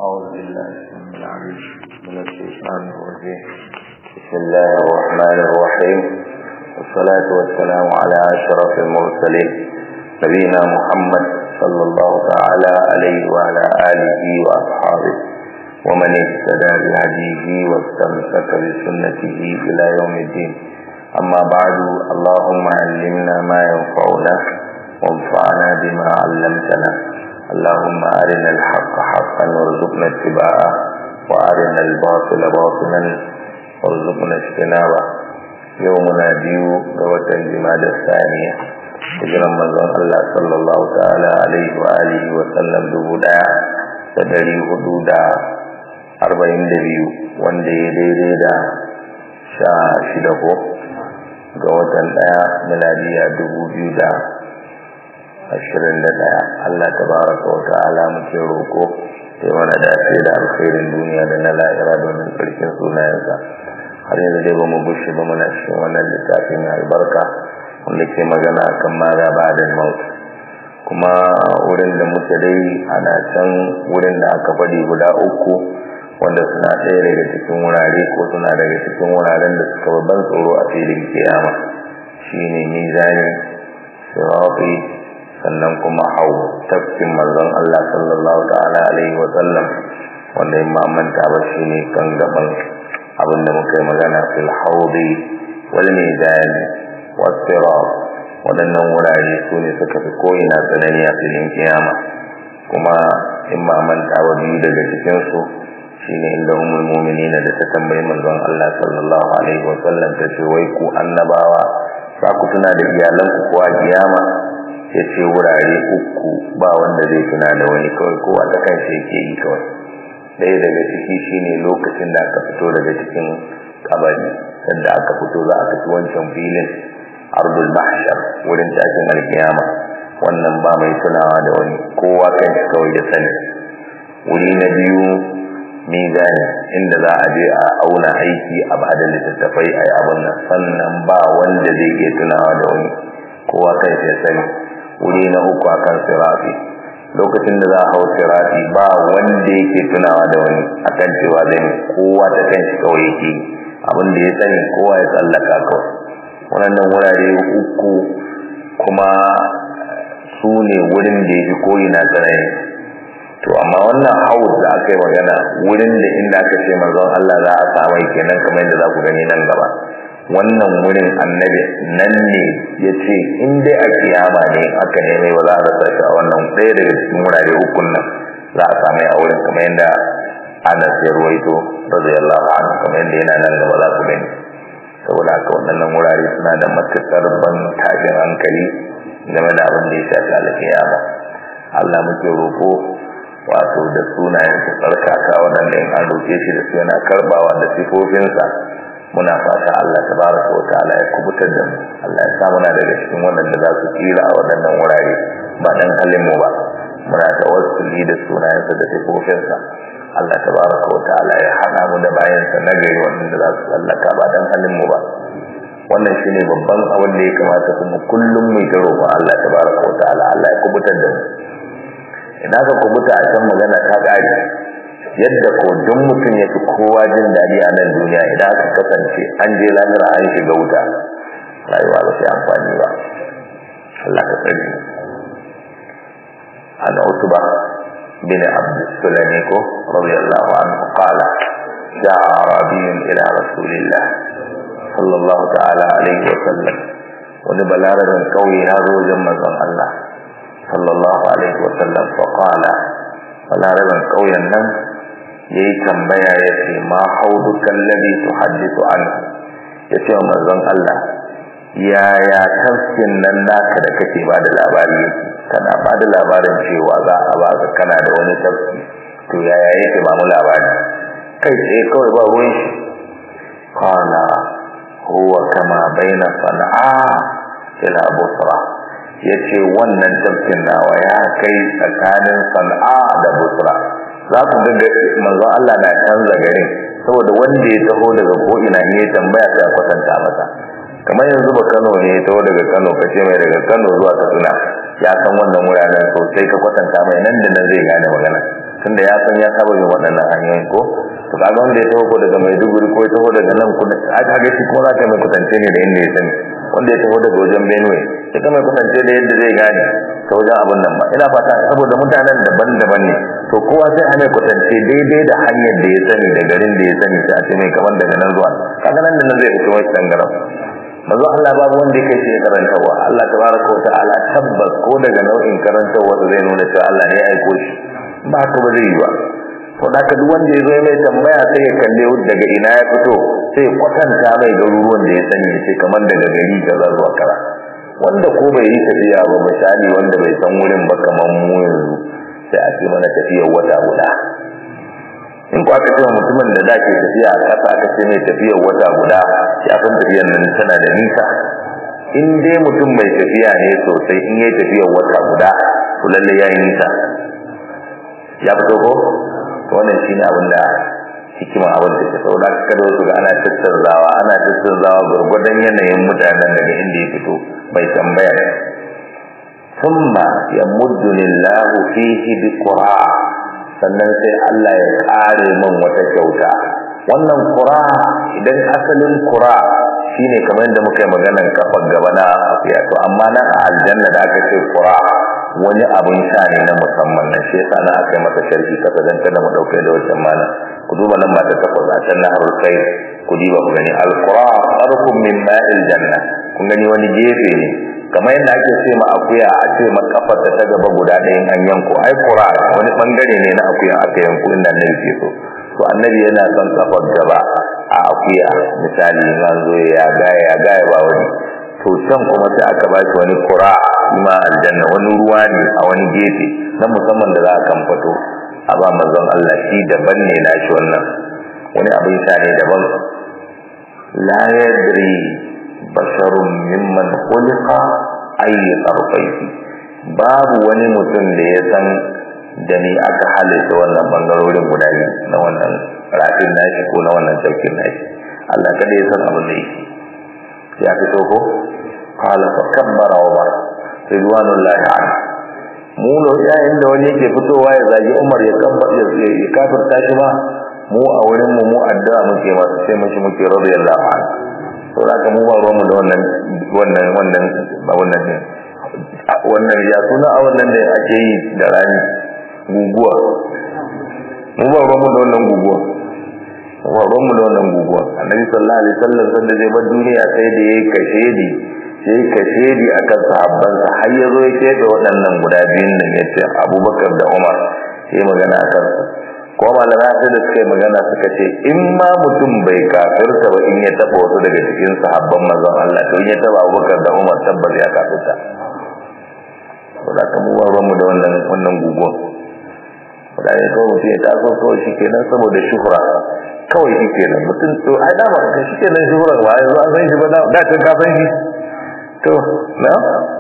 أعوذ بالله السميع العليم من الشيطان الرجيم بسم الله الرحمن الرحيم والصلاة والسلام على أشرف المرسلين نبينا محمد صلى الله تعالى عليه وعلى آله وأصحابه ومن اهتدى بهديه واستمسك بسنته إلى يوم الدين أما بعد اللهم علمنا ما ينفعنا وانفعنا بما علمتنا اللهم أرنا الحق حقا وارزقنا اتباعه وأرنا الباطل باطلا وارزقنا اجتنابه يومنا ديو قوة الجماد الثانية hijiran manzon Allah sallallahu ta'ala alaihi wa alihi wa sallam dubu daya da dari hudu da arba'in da biyu wanda ya daidai da sha shida ko ga watan daya miladiya dubu biyu da ashirin da ɗaya Allah ta baraka wa ta'ala muke roƙo sai mana dace da alkhairin duniya da na lahira domin sarkin sunayensa har yanzu dai ba mu bushe ba muna cikin wannan littafin mai albarka wanda ke magana kan mara ba da maut kuma wurin da muke dai ana can wurin da aka faɗi guda uku wanda suna ɗaya daga cikin wurare ko suna daga cikin wuraren da suka babban tsoro a filin kiyama shine mizani sirafi sannan kuma hau tafkin manzon Allah sallallahu ta'ala alaihi wa sallam wanda in manta ba shi ne kan gaban abinda muka yi magana fil haudi wal mizan was sirat wadannan wurare su ne suka fi ko'ina tsanani a filin kiyama kuma in manta ba biyu daga cikin su shine inda umul mu'minina da ta tambayi manzon Allah sallallahu alaihi wa sallam ta ce wai ku annabawa za ku tuna da iyalanku ko a kiyama ya ce wurare uku ba wanda zai tuna da wani kawai kowa ta kan shi yake yi kawai ɗaya daga ciki shine lokacin da aka fito daga cikin kabari sanda aka fito za a tafi wancan filin ardul mahshar wurin tashin alkiyama wannan ba mai tunawa da wani kowa kan shi kawai ya sani wuri na biyu mizani inda za a je a auna aiki a ba da littattafai a yi abin nan sannan ba wanda zai iya tunawa da wani kowa kan shi ya sani wuri na uku akan sirafi lokacin da za a hau sirafi ba wanda yake tunawa da wani akan cewa zai kowa ta kan shi kawai yake abin da ya sani kowa ya tsallaka kawai wannan wurare uku kuma su ne wurin da ya fi koyi na tsanani to amma wannan haus da aka yi magana wurin da inda aka ce manzon Allah za a samu kenan kamar yadda za ku gani nan gaba wannan wurin annabi nan ne ya ce in dai a kiyama ne aka neme ba za a rasa shi a wannan ɗaya daga cikin wurare ukun nan za a samu a wurin kamar yadda anas ya ruwaito radiyallahu anhu kamar yadda yana nan gaba za ku gani saboda haka waɗannan wurare suna da matuƙar ban tashin hankali game da abin da ya shafi alkiyama Allah muke roƙo wato da sunayen su tsarkaka waɗanda in an roƙe shi da su yana karɓawa da sifofinsa muna fata Allah tabaraka wa ta'ala ya kubutar da mu Allah ya sa muna daga cikin waɗanda za su tsira a waɗannan wurare ba dan halin mu ba muna tawassuli da sunayensa da sifofinsa Allah tabaraka wa ta'ala ya hada mu da bayansa na gari waɗanda za su tsallaka ba dan halin mu ba wannan shine babban abin da ya kamata kuma kullum mu ta roƙon Allah tabaraka wa ta'ala Allah ya kubutar da mu ina ka kubuta a can magana ta ƙare yadda ko duk mutum ya fi kowa jin daɗi a nan duniya idan aka kasance an je lahira an shiga wuta rayuwa ba sai amfani ba Allah ka tsare mu an utuba bin abd sulami ko radiyallahu anhu qala ja'a arabiyyun ila rasulillah sallallahu ta'ala alaihi wa sallam wani balarabin kauye ya zo wajen manzon Allah sallallahu alaihi wa sallam fa qala balarabin kauyen nan yayi tambaya yace ma haudukan ladhi tuhaddithu anhu yace wa manzon Allah yaya tafkin nan naka da kake ba da labari kana ba da labarin cewa za a ba ka kana da wani tafki to yaya yake ba mu labari kai sai kawai ba ruwan shi kana huwa kama baina sana'a ila busra yace wannan tafkin nawa ya kai tsakanin sana'a da busra za ku ga manzon Allah na canza garin saboda wanda ya taho daga ko ina ne ya tambaya sai a kwatanta masa kamar yanzu ba Kano ne ya taho daga Kano kace mai daga Kano zuwa Katsina ya san wannan wuraren sosai ka kwatanta mai nan da nan zai gane magana tunda ya san ya saba yin waɗannan hanyoyin ko to kaga wanda ya taho ko daga Maiduguri ko ya taho daga nan kudu aka ga shi kuma za ka mai kusance ne da inda ya sani wanda ya taho daga wajen Benue ya ka mai kusance da yadda zai gane ta wajen abin nan ba ina fata saboda mutanen daban-daban ne to kowa sai a mai kusance daidai da hanyar da ya sani da garin da ya sani sai a ce mai kamar daga nan zuwa kaga nan da nan zai fito wani dangaram manzo Allah babu wanda yake shi karantawa Allah tabaraka wa ta'ala tabbas ko daga nau'in karantawa zai nuna cewa Allah ne ya aiko shi ba ka ba zai yi ba to da ka duk wanda ya zo mai tambaya sai ya kalle daga ina ya fito sai kwatanta mai garuruwan da ya sani sai kamar daga gari kaza zuwa kara wanda ko bai yi tafiya ba misali wanda bai san wurin ba kamar mu yanzu sai a ce mana tafiyar wata guda in ku aka ce mutumin da da ke tafiya a ƙasa aka ce mai tafiyar wata guda ya san tafiyar nan tana da nisa in dai mutum mai tafiya ne sosai in yi tafiyar wata guda to lalle ya yi nisa ya fito ko to wannan shine abin da hikima abin da ke saboda kada wasu ga ana tattaunawa ana tattaunawa gurgurdan yanayin mutanen daga inda ya fito mai tambaya thumma yamuddu lillahu fihi biqura sannan sai Allah ya kare min wata kyauta wannan qura idan asalin qura shine kamar yadda muka yi maganar kafar gaba na afiya to amma nan a aljanna da aka ce qura wani abin sha ne na musamman nan shi yasa na aka yi masa sharhi kasa dan kada mu dauke da wancan mana ku duba nan mata takwas a can naharul kai ku diba ku gani alqura arkum min ma'il janna kun gani wani gefe ne kamar yadda ake ce ma akuya a ce ma kafar ta ta gaba guda ɗayan an yanko ai qura wani bangare ne na akuya aka yanko inda annabi ke so to annabi yana son kafar gaba a akuya misali zan zo ya gaya ya gaya ba wani to can kuma sai aka ba shi wani qura ma aljanna wani ruwa ne a wani gefe na musamman da za a kan fito a ba manzon Allah shi daban ne nashi wannan wani abin sha ne daban la yadri basharun mimman khuliqa ay tarfaihi babu wani mutum da ya san da ni aka halitta wannan bangarorin guda biyu na wannan rafin nashi ko na wannan saukin nashi Allah kada ya san abin da yake ya fito ko qala fa kabbara Umar ridwanullahi anhu mu no yayin da wani yake fitowa ya zagi Umar ya kabbara ya kafirta shi ba mu a wurin mu mu addu'a muke masa sai mushi muke radiyallahu anhu to da mu ba ruwan mu da wannan wannan wannan ba wannan ne wannan ya suna a wannan da ake yi da rani guguwa mu ba ruwan mu da wannan guguwa wa ruwan mu da wannan guguwa annabi sallallahu alaihi wasallam sanda zai bar duniya sai da yayi kashedi sai kashedi akan sahabban sa har yazo ya kebe waɗannan guda biyun nan yace Abubakar da Umar sai magana akan su ko malama sai da suka yi magana suka ce in ma mutum bai kafirta ba in ya taba wasu daga cikin sahabban manzon Allah to in ya taba Abubakar da Umar tabbas ya kafirta saboda kan mu ba ruwan mu da wannan wannan guguwa wadanda kawai mutum ya taso kawai shi kenan saboda shuhura kawai shi kenan mutum to ai dama ka shi kenan shuhura ba yanzu an san shi ba da can ka san shi to na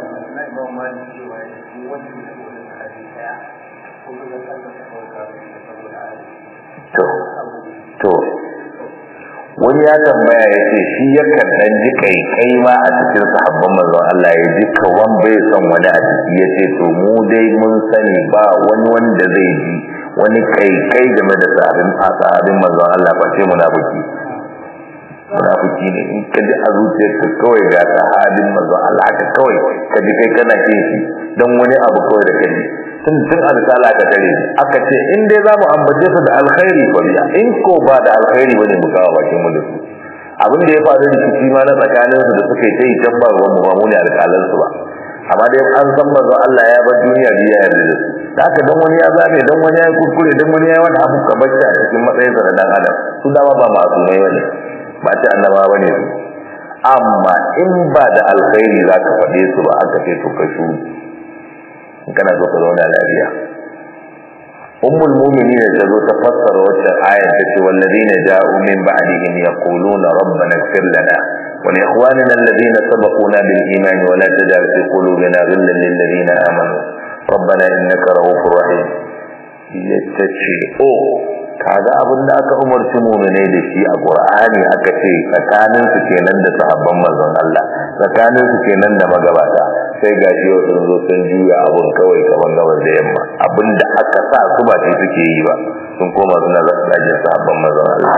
to to wani ya tambaya ya ce shi yakan dan ji kai kai ma a cikin sahabban manzon Allah ya ji kawan bai son wani a ciki ya ce to mu dai mun sani ba wani wanda zai ji wani kai kai game da sahabin sahabin manzon Allah ba ce munafiki munafiki ne in ka ji a zuciyarka kawai ga sahabin manzon Allah ka kawai ka ji kai kana kin shi dan wani abu kawai da kai tun tun alƙala ka tare aka ce in dai za mu ambace su da alkhairi ko biya in ko ba da alkhairi bane mu kawo bakin mu da su abin da ya faru da kici ma na tsakanin su da suka yi ta yi can ba ruwan mu ba mu ne alƙalan su ba amma dai an san manzo Allah ya bar duniya biya ya yarda su da haka dan wani ya zame dan wani ya kurkure dan wani ya wani abu ka bacci a cikin matsayinsa da dan adam su dama ba masumai bane ba ta annaba bane su amma in ba da alkhairi za ka faɗe su ba aka ce to ka shuru kana so ka zauna lafiya ummul mu'minin da zo ta fassara wacce aya ta ce wallazina ja'u min ba'dihim yaquluna rabbana ighfir lana wa li ikhwanina alladhina sabaquna bil iman wa la taj'al fi qulubina ghillan lil ladina amanu rabbana innaka ra'ufur rahim yace o kaga abin da aka umarci mu'minai da shi a Qur'ani aka ce tsakanin su kenan da sahabban manzon Allah tsakanin su kenan da magabata sai ga shi sun zo sun juya abun kawai kaman gabar da yamma abin da aka sa su ba shi suke yi ba sun koma suna zagin sahabban mazan Allah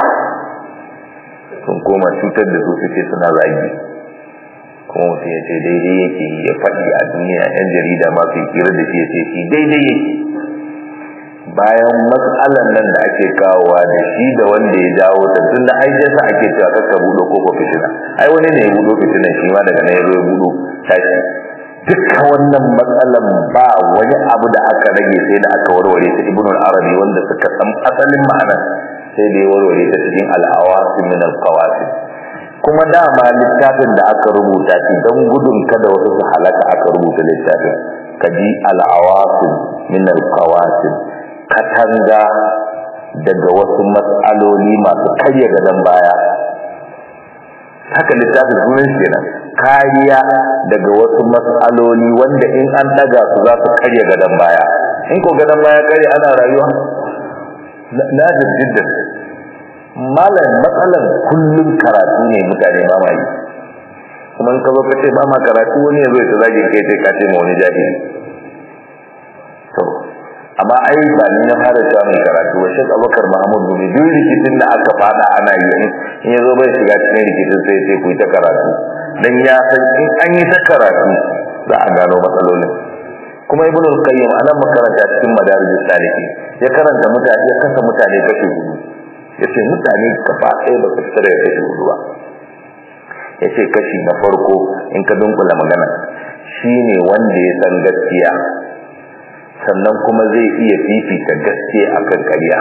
sun koma cutar da su suke suna zagi kuma mutum ya ce daidai yake ya faɗi a duniya yan jarida masu kira da shi ya ce shi daidai yake bayan matsalan nan da ake kawowa da shi da wanda ya jawo ta tun da ai sa ake cewa kakka buɗo ko fitina ai wani ne ya buɗo fitinan shi ma daga nan ya zo ya buɗo tashi dukkan wannan matsalan ba wani abu da aka rage sai da aka warware ta ibn al-arabi wanda suka san asalin ma'anar sai da ya warware ta cikin al-awasim min al-qawasim kuma dama littafin da aka rubuta shi don gudun kada wasu su halaka aka rubuta littafin kaji al-awasim min al-qawasim katanga daga wasu matsaloli masu karya gadon baya haka littafin sunan shi kenan kariya daga wasu matsaloli wanda in an daga su za su karya gadon baya in ko gadon baya karya ana rayuwa na jiddan malam matsalan kullum karatu ne mutane ba ma yi kuma in ka zo ka ce ba ma karatu wani ya zo ya zage kai sai ka ce ma wani jahili to amma ai ba ni na fara cewa mai karatu wa shek abubakar mahmud gumi duk rikicin da aka fada ana yi in ya zo bai shiga cikin rikicin sai sai ku yi ta karatu dan ya san in an yi ta karatu za a gano matsalolin kuma ibnu al-qayyim anan makaranta cikin madarijus saliki ya karanta mutane ya kasa mutane kashi hudu yace mutane gaba ɗaya ba su fita daga kashi hudu ba yace kashi na farko in ka dunkula magana shine wanda ya san gaskiya sannan kuma zai iya fifita gaskiya akan ƙarya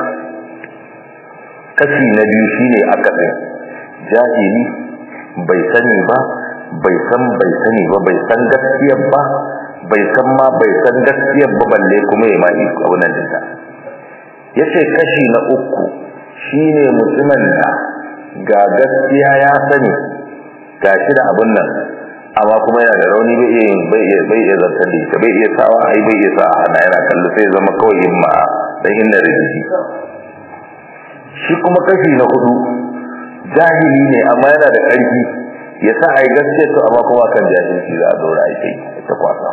kashi na biyu shine akasin jahili bai sani ba bai san bai sani ba bai san gaskiyar ba bai san ma bai san gaskiyar ba balle kuma ya ma iko abunan dinta yace kashi na uku shine mutumin da ga gaskiya ya sani gashi da abun nan amma kuma yana da rauni bai iya bai iya bai iya zartar da ita bai iya sawa ai bai iya sa hana yana kallo sai zama kawai himma dan inna rijiji shi kuma kashi na hudu jahili ne amma yana da karfi ya sa ai gaskiya to amma kuma kan jahilci za a dora ai kai ta kwasa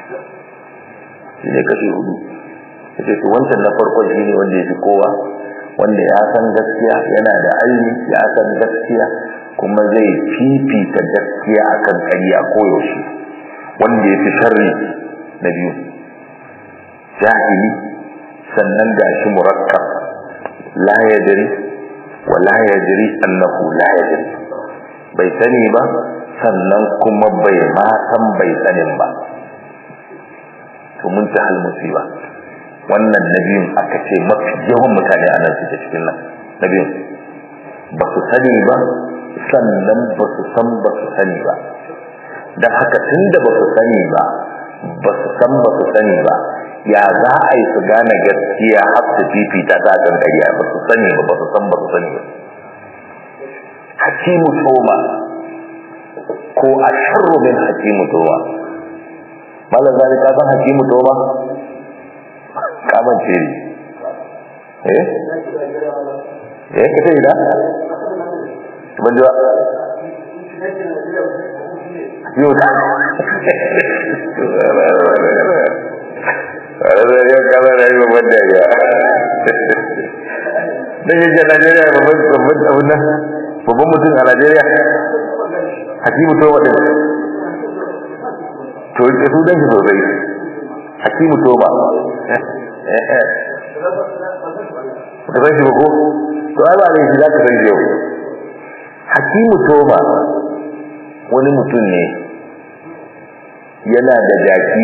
shi ne kashi hudu yace to wancan na farkon shi ne wanda ya fi kowa wanda ya san gaskiya yana da aini ya san gaskiya kuma zai fifita gaskiya akan ƙarya koyaushe wanda ya fi sharri na biyu jahili sannan gashi murakkab la yadri wa la yadri annahu la yadri bai sani ba sannan kuma bai ma san bai sanin ba to mun ta hal musiba wannan nabiyun aka ce mafi yawan mutane a nan suke cikin nan nabiyun ba su sani ba sannan ba su san ba su sani ba don haka tun da ba su sani ba ba su san ba su sani ba ya za a yi su gane gaskiya har su fifita ta kan ƙarya ba su sani ba ba su san ba su sani ba hakimu toma ko a sharru min hakimu toma malam zari ka san hakimu toma kaman ce ne eh eh ka ce ida ban ji ba yau da yau kama da yi babban dariya don yi ce najeriya babban abin nan babban mutum a najeriya hakimu to waɗin to yi su don shi sosai hakimu to ba ka san shi ba ko to ai ba ne shi za ka san shi yau hakimu toba wani mutum ne yana da jaki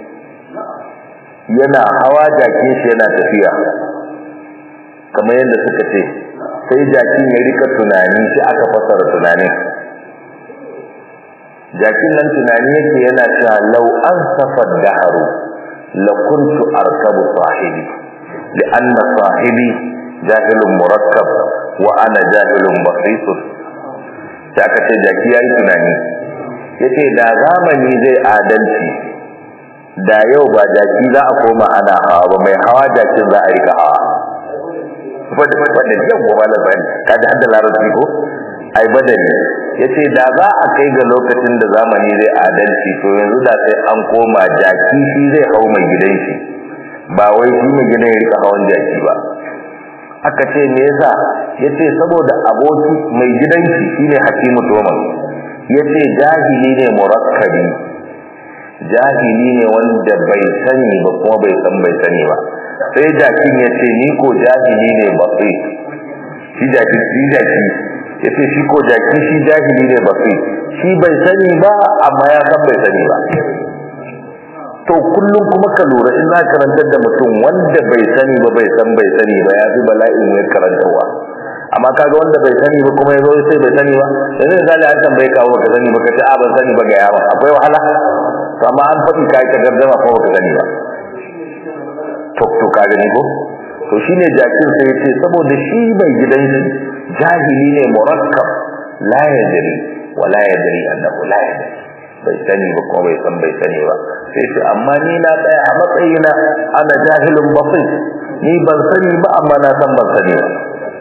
yana hawa jakin shi yana tafiya kamar yadda suka ce sai jakin ya rika tunani shi aka fasara tunanin jakin nan tunani yake yana cewa lau an safar daharu la kuntu arkabu sahibi li'anna sahibi jahilun murakkab wa ana jahilun basitun sai aka ce jaki yayi tunani yace da zamani zai adalci da yau ba jaki za a koma ana hawa ba mai hawa jakin za a rika hawa wadda wadda yau ba malam bani ka ji hadda larabci ko ai badani yace da za a kai ga lokacin da zamani zai adalci to yanzu da sai an koma jaki shi zai hau mai gidan shi ba wai shi mai gidan ya rika hawan jaki ba aka ce me yasa yace saboda aboki mai gidan shi shine hakimu toman yace jahili ne murakkabi jahili ne wanda bai sani ba kuma bai san bai sani ba sai jakin yace ni ko jahili ne bafi shi jaki shi jaki yace shi ko jaki shi jahili ne bafi shi bai sani ba amma ya san bai sani ba to kullum kuma ka lura in za karantar da mutum wanda bai sani ba bai san bai sani ba ya fi bala'in ya karantarwa amma kaga wanda bai sani ba kuma ya zo sai bai sani ba yanzu misali an tambaye ka baka sani ba ka ce a ban sani ba ga yawa akwai wahala to amma an faɗi ka yi ta gardama kuma baka sani ba to to ka gani ko to shine jakin sai yace saboda shi bai gidan shi jahili ne murakkab la yadri wa la yadri annahu la yadri bai sani ba kuma bai san bai sani ba sai ce amma ni na tsaya a matsayina ana jahilun basit ni ban sani ba amma na san ban sani ba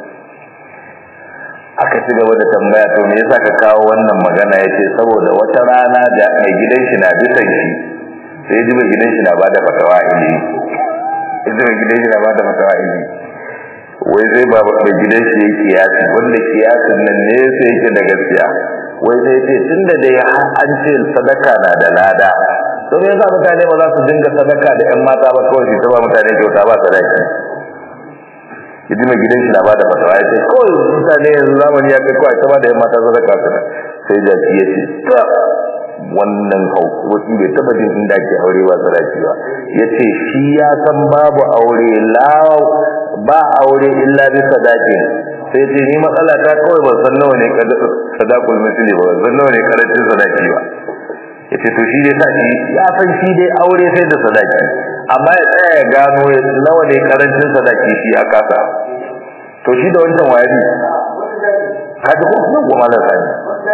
aka ci gaba da tambaya to me yasa ka kawo wannan magana yace saboda wata rana da mai gidan shi na bisan shi sai ji mai gidan shi na bada fatawa ilimi idan mai gidan shi na bada fatawa ilimi wai zai ba mai gidan shi yake kiyasi wanda kiyasin nan ne sai yake da gaskiya wai sai ce tunda dai an ce sadaka na da lada to me yasa mutane ba za su dinga sadaka da ƴan mata ba kawai su ta ba mutane kyauta ba sadaki yaji mai gidan shi na bada fatawa ya ce kawai mutane yanzu zamani ya kai kawai ta ba da ƴan mata sadaka sana sai jaki ya ce ta wannan wasu bai taba jin inda ake aure ba sadaki ba ya ce shi ya san babu aure la ba aure illa bi sadakin sai ce ni matsala ta kawai ban san nawa ne sadakul misli ba ban san nawa ne karancin sadaki ba yace to shi dai sa shi ya san shi dai aure sai da sadaki amma ya tsaya ya gano nawa ne karancin sadaki shi ya kasa to shi da wancan wayari kaji ko kuma goma da sani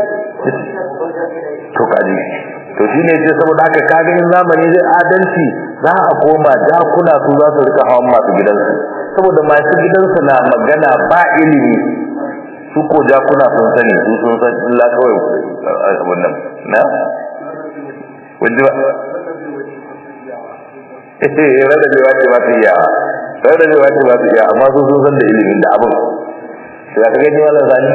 to kaji to shi ne ce saboda haka kaga in zamani zai adalci za a koma jakuna su za su rika hawan masu gidansu saboda masu gidansu na magana ba ilimi su ko jakuna sun sani su sun san illa kawai wannan na wanda ba eh rada bai wace ba su iya rada bai wace ba su iya amma su sun san da ilimin da abin sai ka gani wannan zani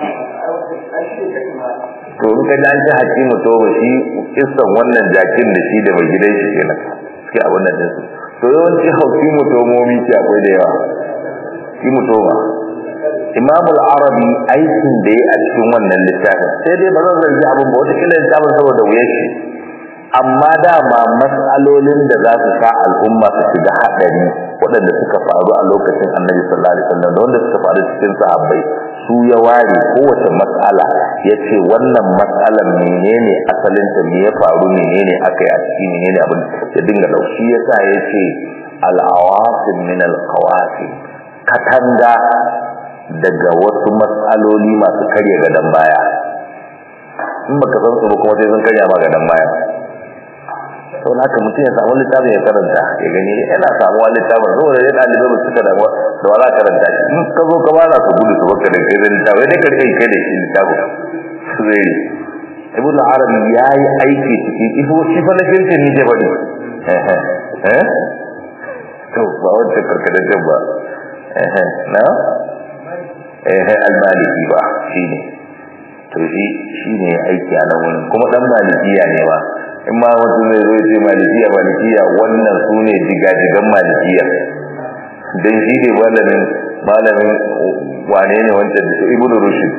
to in ka ji an ci hakimu to ba shi kissan wannan jakin da shi da mai gidan shi kenan suke abin nan din su to yawanci hauki mutomomi ce akwai da yawa shi mutoma imamul arabi aikin da ya a cikin wannan littafin sai dai ba zan zargi abin ba wata kila littafin saboda wuyar shi amma dama matsalolin da za su sa al'umma su shiga haɗari waɗanda suka faru a lokacin annabi sallallahu alaihi wasallam da wanda suka faru cikin sahabbai su ya ware kowace matsala ya ce wannan matsalar menene asalinta me ya faru menene aka yi a ciki menene abin ya dinga dauki ya sa ya ce al'awasin min al'awasin katanga daga wasu matsaloli masu karya gadon baya in baka san su ba kuma sai sun karya ma gadon baya sau da haka mutum ya samu littafin ya karanta ya gani yana samuwa littafin saboda ya ɗalibai ba suka damuwa da wala karanta shi in ka zo ka ba na su gudu su baka da kai da littafin dai ka kai kai da shi littafin zai ne ibn arabi ya yi aiki ciki ifo shi fa na kirkin ni ke faɗi eh to ba wancan karkataccen ba na eh almaliki ba shi ne to shi shi ne aiki a nan wurin kuma dan malikiya ne ba in ma wasu zai zo ce malikiya malikiya wannan su ne jigajigan malikiya don shi ne malamin malamin wane ne wancan da ibn rushd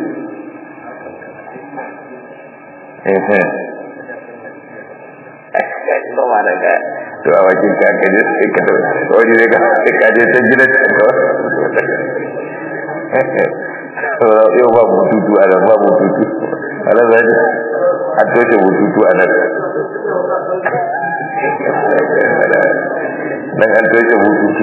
ba ma da ga to a wakin ka ka je sai ka wani ne ka ka je ta gina ta yau ba bututu a nan ba bututu a nan zai an toshe bututu a nan nan an toshe bututu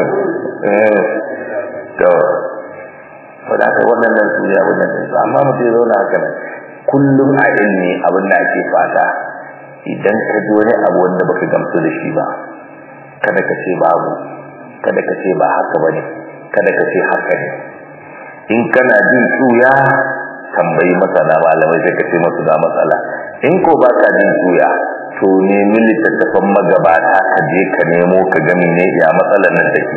to wadda aka waɗannan su ne abin da su amma mutum ya zauna haka nan kullum a ilmi abin da ake fata idan ka ji wani abu wanda baka gamsu da shi ba kada ka ce babu kada ka ce ba haka ba ne kada ka ce haka ne in kana jin tsuya tambayi masana malamai sai ka ce masu ga matsala in ko ba ka jin tuya to nemi littattafan magabata ka je ka nemo ka ga ne ya matsalar nan take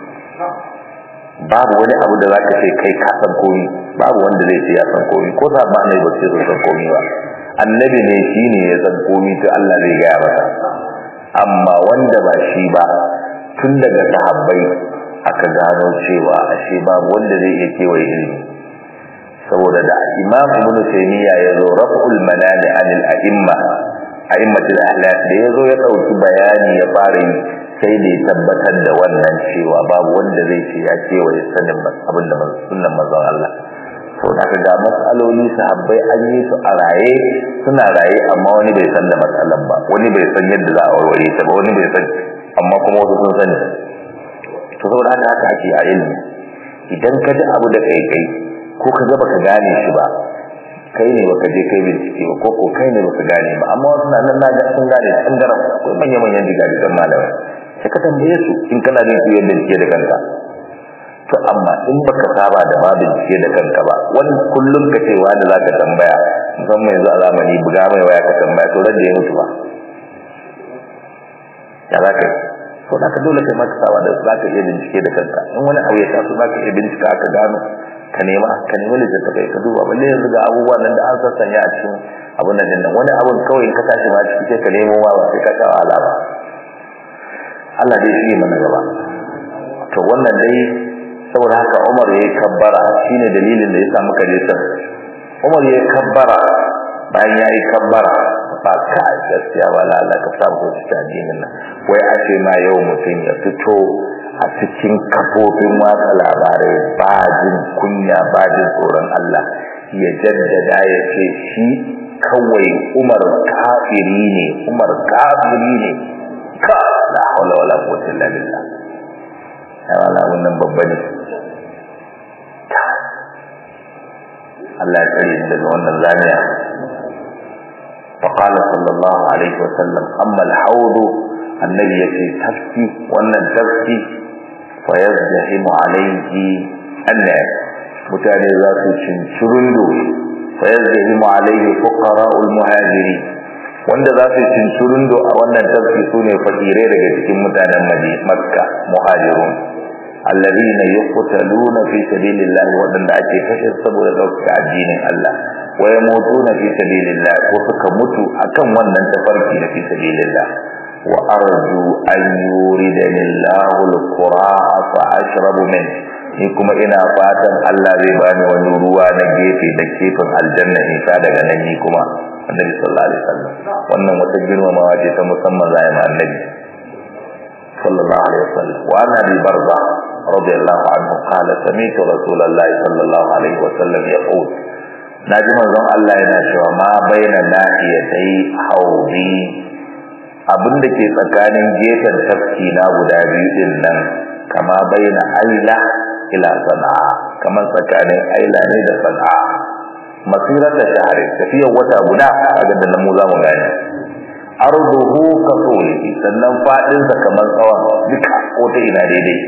babu wani abu da zaka ce kai ka san komi babu wanda zai ce ya san komi ko sa ba ne ba ce san komi ba annabi ne shine ya san komi to Allah zai gaya masa amma wanda ba shi ba tun daga sahabbai aka gano cewa ashe babu wanda zai iya kewaye ilimi saboda da imam ibnu taymiya ya zo raf'ul manani anil a'imma a'immatul ahlak da ya zo ya dauki bayani ya fara yi sai da ya tabbatar da wannan cewa babu wanda zai ce ya kewaye sanin abinda sunnan manzon Allah to da ga matsaloli sahabbai an yi su a raye suna raye amma wani bai san da matsalan ba wani bai san yadda za a warware ta ba wani bai san amma kuma wasu sun sani to saboda haka haka ake a ilimi idan ka ji abu da kai kai ko ka ga baka gane shi ba kai ne baka je kai bincike ba ko ko kai ne baka gane ba amma wasu na nan naga sun gane sun garam akwai manyan manyan jigajigan malamai sai ka tambaye su in kana jin su yadda bincike da kanka to amma in baka saba da ma bincike da kanka ba wani kullum ka ce wani za ka tambaya musamman yanzu a zamani buga mai waya ka tambaya to rage ya mutu ba ya za ka yi to da ka dole kai maka saba da za ka iya bincike da kanka in wani abu ya taso za ka iya bincika ka gano ka nema ka nemi littattafai ka duba balle yanzu ga abubuwan nan da an sassanya a cikin abun nan din nan wani abun kawai ka tashi ma ciki sai ka nemo ma ba sai ka sha wahala ba Allah dai shi mana gaba to wannan dai saboda haka Umar yayi kabbara shine dalilin da yasa muka je can Umar yayi kabbara bayan yayi kabbara ba ka gaskiya ba la Allah ka samu cikin addinin nan wai a ce ma yau mutum ya fito a cikin kafofin watsa labarai ba jin kunya ba jin tsoron Allah ya jaddada ya ce shi kawai Umar kafiri ne Umar kafiri ne ka la hawla wala quwwata illa billah ai wala wannan babba ne Allah ya kare daga wannan zaniya فقال صلى الله عليه وسلم أما الحوض النبي يتي تفكي وأن تفكي فيزدحم عليه الناس mutane za su cincirundo فيزدحم عليه فقراء المهاجرين wanda za su cincirundo a wannan tafki su ne fakirai daga cikin mutanen makka muhajirun alladhina yuqtaluna fi sabilillah wadanda ake kashe saboda dauka addinin Allah wa yamutuna fi sabilillah ko suka mutu akan wannan tafarki na fi sabilillah wa arju an yuridani Allahu al-qura fa ashrabu min ni kuma ina fatan Allah zai bani wani ruwa na gefe da kefin aljanna in sha daga nan ni kuma annabi sallallahu alaihi wasallam wannan wata girmamawa ce ta musamman zai ma annabi sallallahu alaihi wasallam wa ana bi barza radiyallahu anhu qala sami'tu rasulullahi sallallahu alaihi wasallam yaqul naji manzon Allah yana cewa ma baina nahiyatai haudi abinda ke tsakanin gefen tafki na guda biyu din nan kama baina aila ila sana'a kamar tsakanin aila ne da sana'a masirar da shahari tafiyar wata guda kaga da nan mu za mu gane arduhu ka tsulihi sannan fadin sa kamar tsawon duka ko ta ina daidai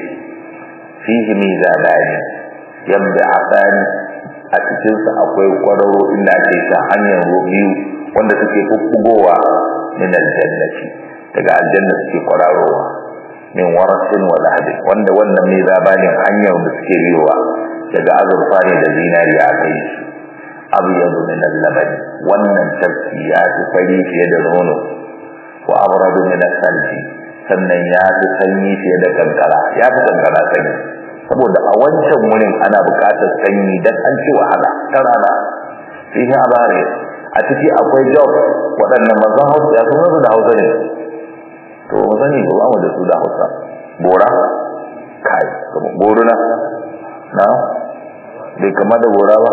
fihi mizanani yabda asani a cikin sa akwai kwararo inda ake sha hanyar biyu wanda suke kukkugowa min aljannati daga aljanna suke kwararowa min warasin wa lahadin wanda wannan mizabanin hanyar da suke biyowa daga azurfa ne da zinariya a kai su abyadu min al-laban wannan tafki ya fi fari fiye da nono wa abradu min al-salji sannan ya fi sanyi fiye da kankara ya fi kankara sanyi saboda a wancan wurin ana buƙatar sanyi dan an ci wahala ta rana fihi abare a ciki akwai job waɗannan mazan hausa ya sun da hausa ne to mu sani ba mu da su da hausa bora kai kuma boruna na bai kama da bora ba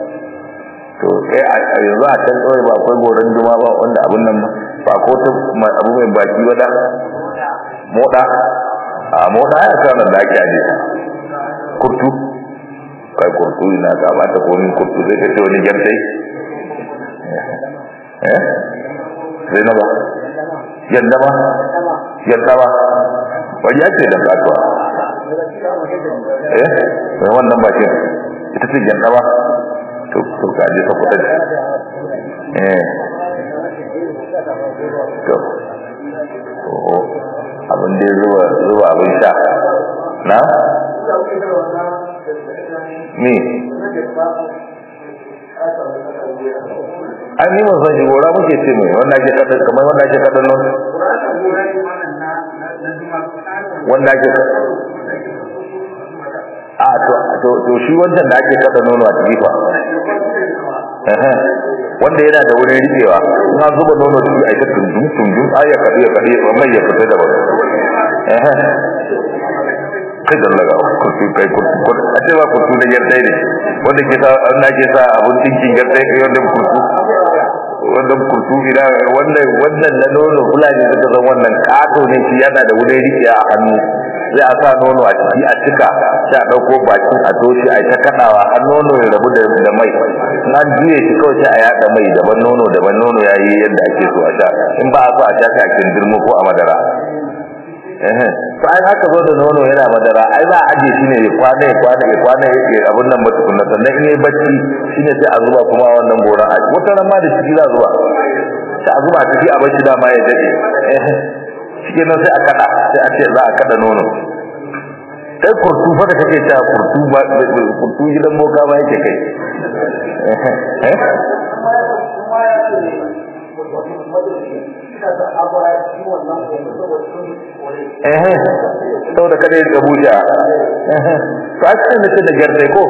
to sai a yanzu a can kawai ba akwai goron juma ba wanda abun nan ba ko ta abu mai baki ba da moda a moda ya kana da ake aje kurtu kai kurtu ina ka ba ta komin kurtu sai ka ce wani jantai eh sai na ba yadda ba yadda ba wani ya ce da kasuwa eh sai wannan bakin ita ce yadda ba to to ka je ka fita eh to oh abin da zuba zuba abin sha na me ai ni ban san shi gora muke ce mai wanda ake kada kamar wanda ake kada non wanda ake a to to to shi wancan da ake kada nono a ciki fa wanda yana da wurin rikewa in an zuba nono ciki a ita tundun tundun ai ya kadi ya kadi mai ya fita da wani kai da laga kurtu kai kurtu a ce ba kurtu da yardai ne wanda ke sa an ke sa abun tinkin yardai kai wanda kurtu wannan kurtu ina wannan wannan na nono fulani suka san wannan kato ne shi yana da wurin rike a hannu sai a sa nono a ciki a cika sai a dauko bakin a toshi a ta kadawa har nono ya rabu da mai na juye shi kawai sai a yada mai daban nono daban nono yayi yadda ake so a sha in ba a so a sha sai a kindirmo ko a madara to ai haka zo da nono yana madara ai za a aje shi ne ya kwana ya kwana ya kwana ya abun nan mutukun nan sannan in yayi bacci shine sai a zuba kuma wannan goran a wata ran ma da ciki za a zuba sai a zuba ciki a bacci dama ya dade shi nan sai a kada sai a ce za a kada nono kai kurtu fa da kake ta kurtu ba kurtu gidan boka ma yake kai eh eh saboda kada ya gabuja eh to a cikin da da gardai ko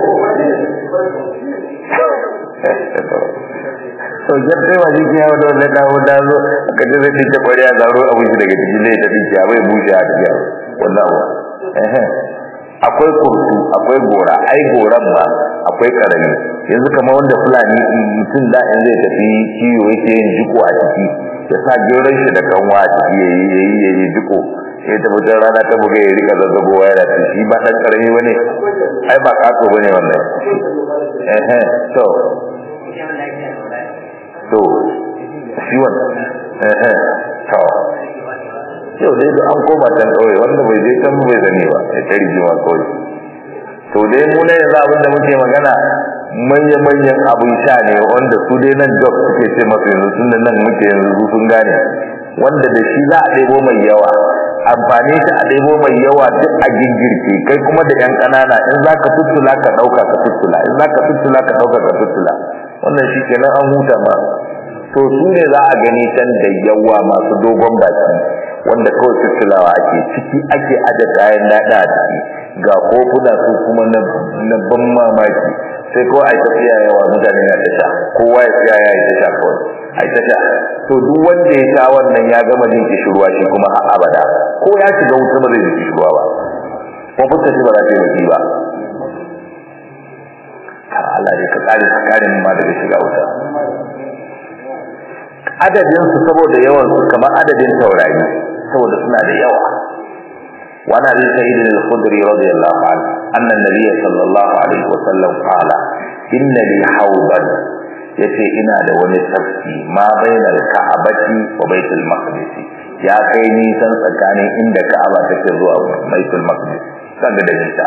to gardai wa jiki ya wadda wanda dawo da zo ka je zai dinke kwariya zaro abin shi daga cikin zai ta dinke bai bushe a cikin wannan abu eh akwai kurtu akwai gora ai goran ma akwai karami yanzu kamar wanda fulani mutum da in zai tafi kiwo yake yin jiko a ciki ya sa geron shi da kanwa a ciki yayi yayi yayi jiko sai ta fitar rana ta buga ya rika zazzagowa yana ci shi ba dan karami bane ai ba kato bane wannan eh eh to to shi wannan eh eh to yau dai da an koma can kawai wanda bai je can bai zane ba ya ta rigewa kawai to dai mu ne yanzu abin da muke magana manya-manyan abin sha ne wanda su dai nan jog suke ce masu yanzu tun da nan muke yanzu su sun gane wanda da shi za a ɗebo mai yawa amfani shi a ɗebo mai yawa duk a gingirke kai kuma da yan ƙanana in za ka tuttula ka ɗauka ka tuttula in za ka tuttula ka ɗauka ka tuttula wannan shi kenan an huta ma to su ne za a gani can da yawa masu dogon baki wanda kawai tuttulawa ake ciki ake aje kayan daɗa a ciki ga kofuna su kuma na ban mamaki sai kawai ai tafiya yawa mutane na tasha kowa ya tsaya ya yi tasha kawai ai tasha to duk wanda ya sha wannan ya gama jin kishirwa shi kuma har abada ko ya shiga wuta ba zai ji kishirwa ba kuma fuskar shi ba za ta yi ba kar Allah ne ka kare ka kare mu ma daga shiga wuta adadin su saboda yawan su kamar adadin taurari saboda suna da yawa وعن ابي سعيد الخدري رضي الله عنه ان النبي صلى الله عليه وسلم قال ان لي حوضا yace ina da wani tafki ma bainal ka'abati wa baitul maqdis ya kai nisan tsakanin inda ka'aba take zuwa baitul maqdis kaga da nisa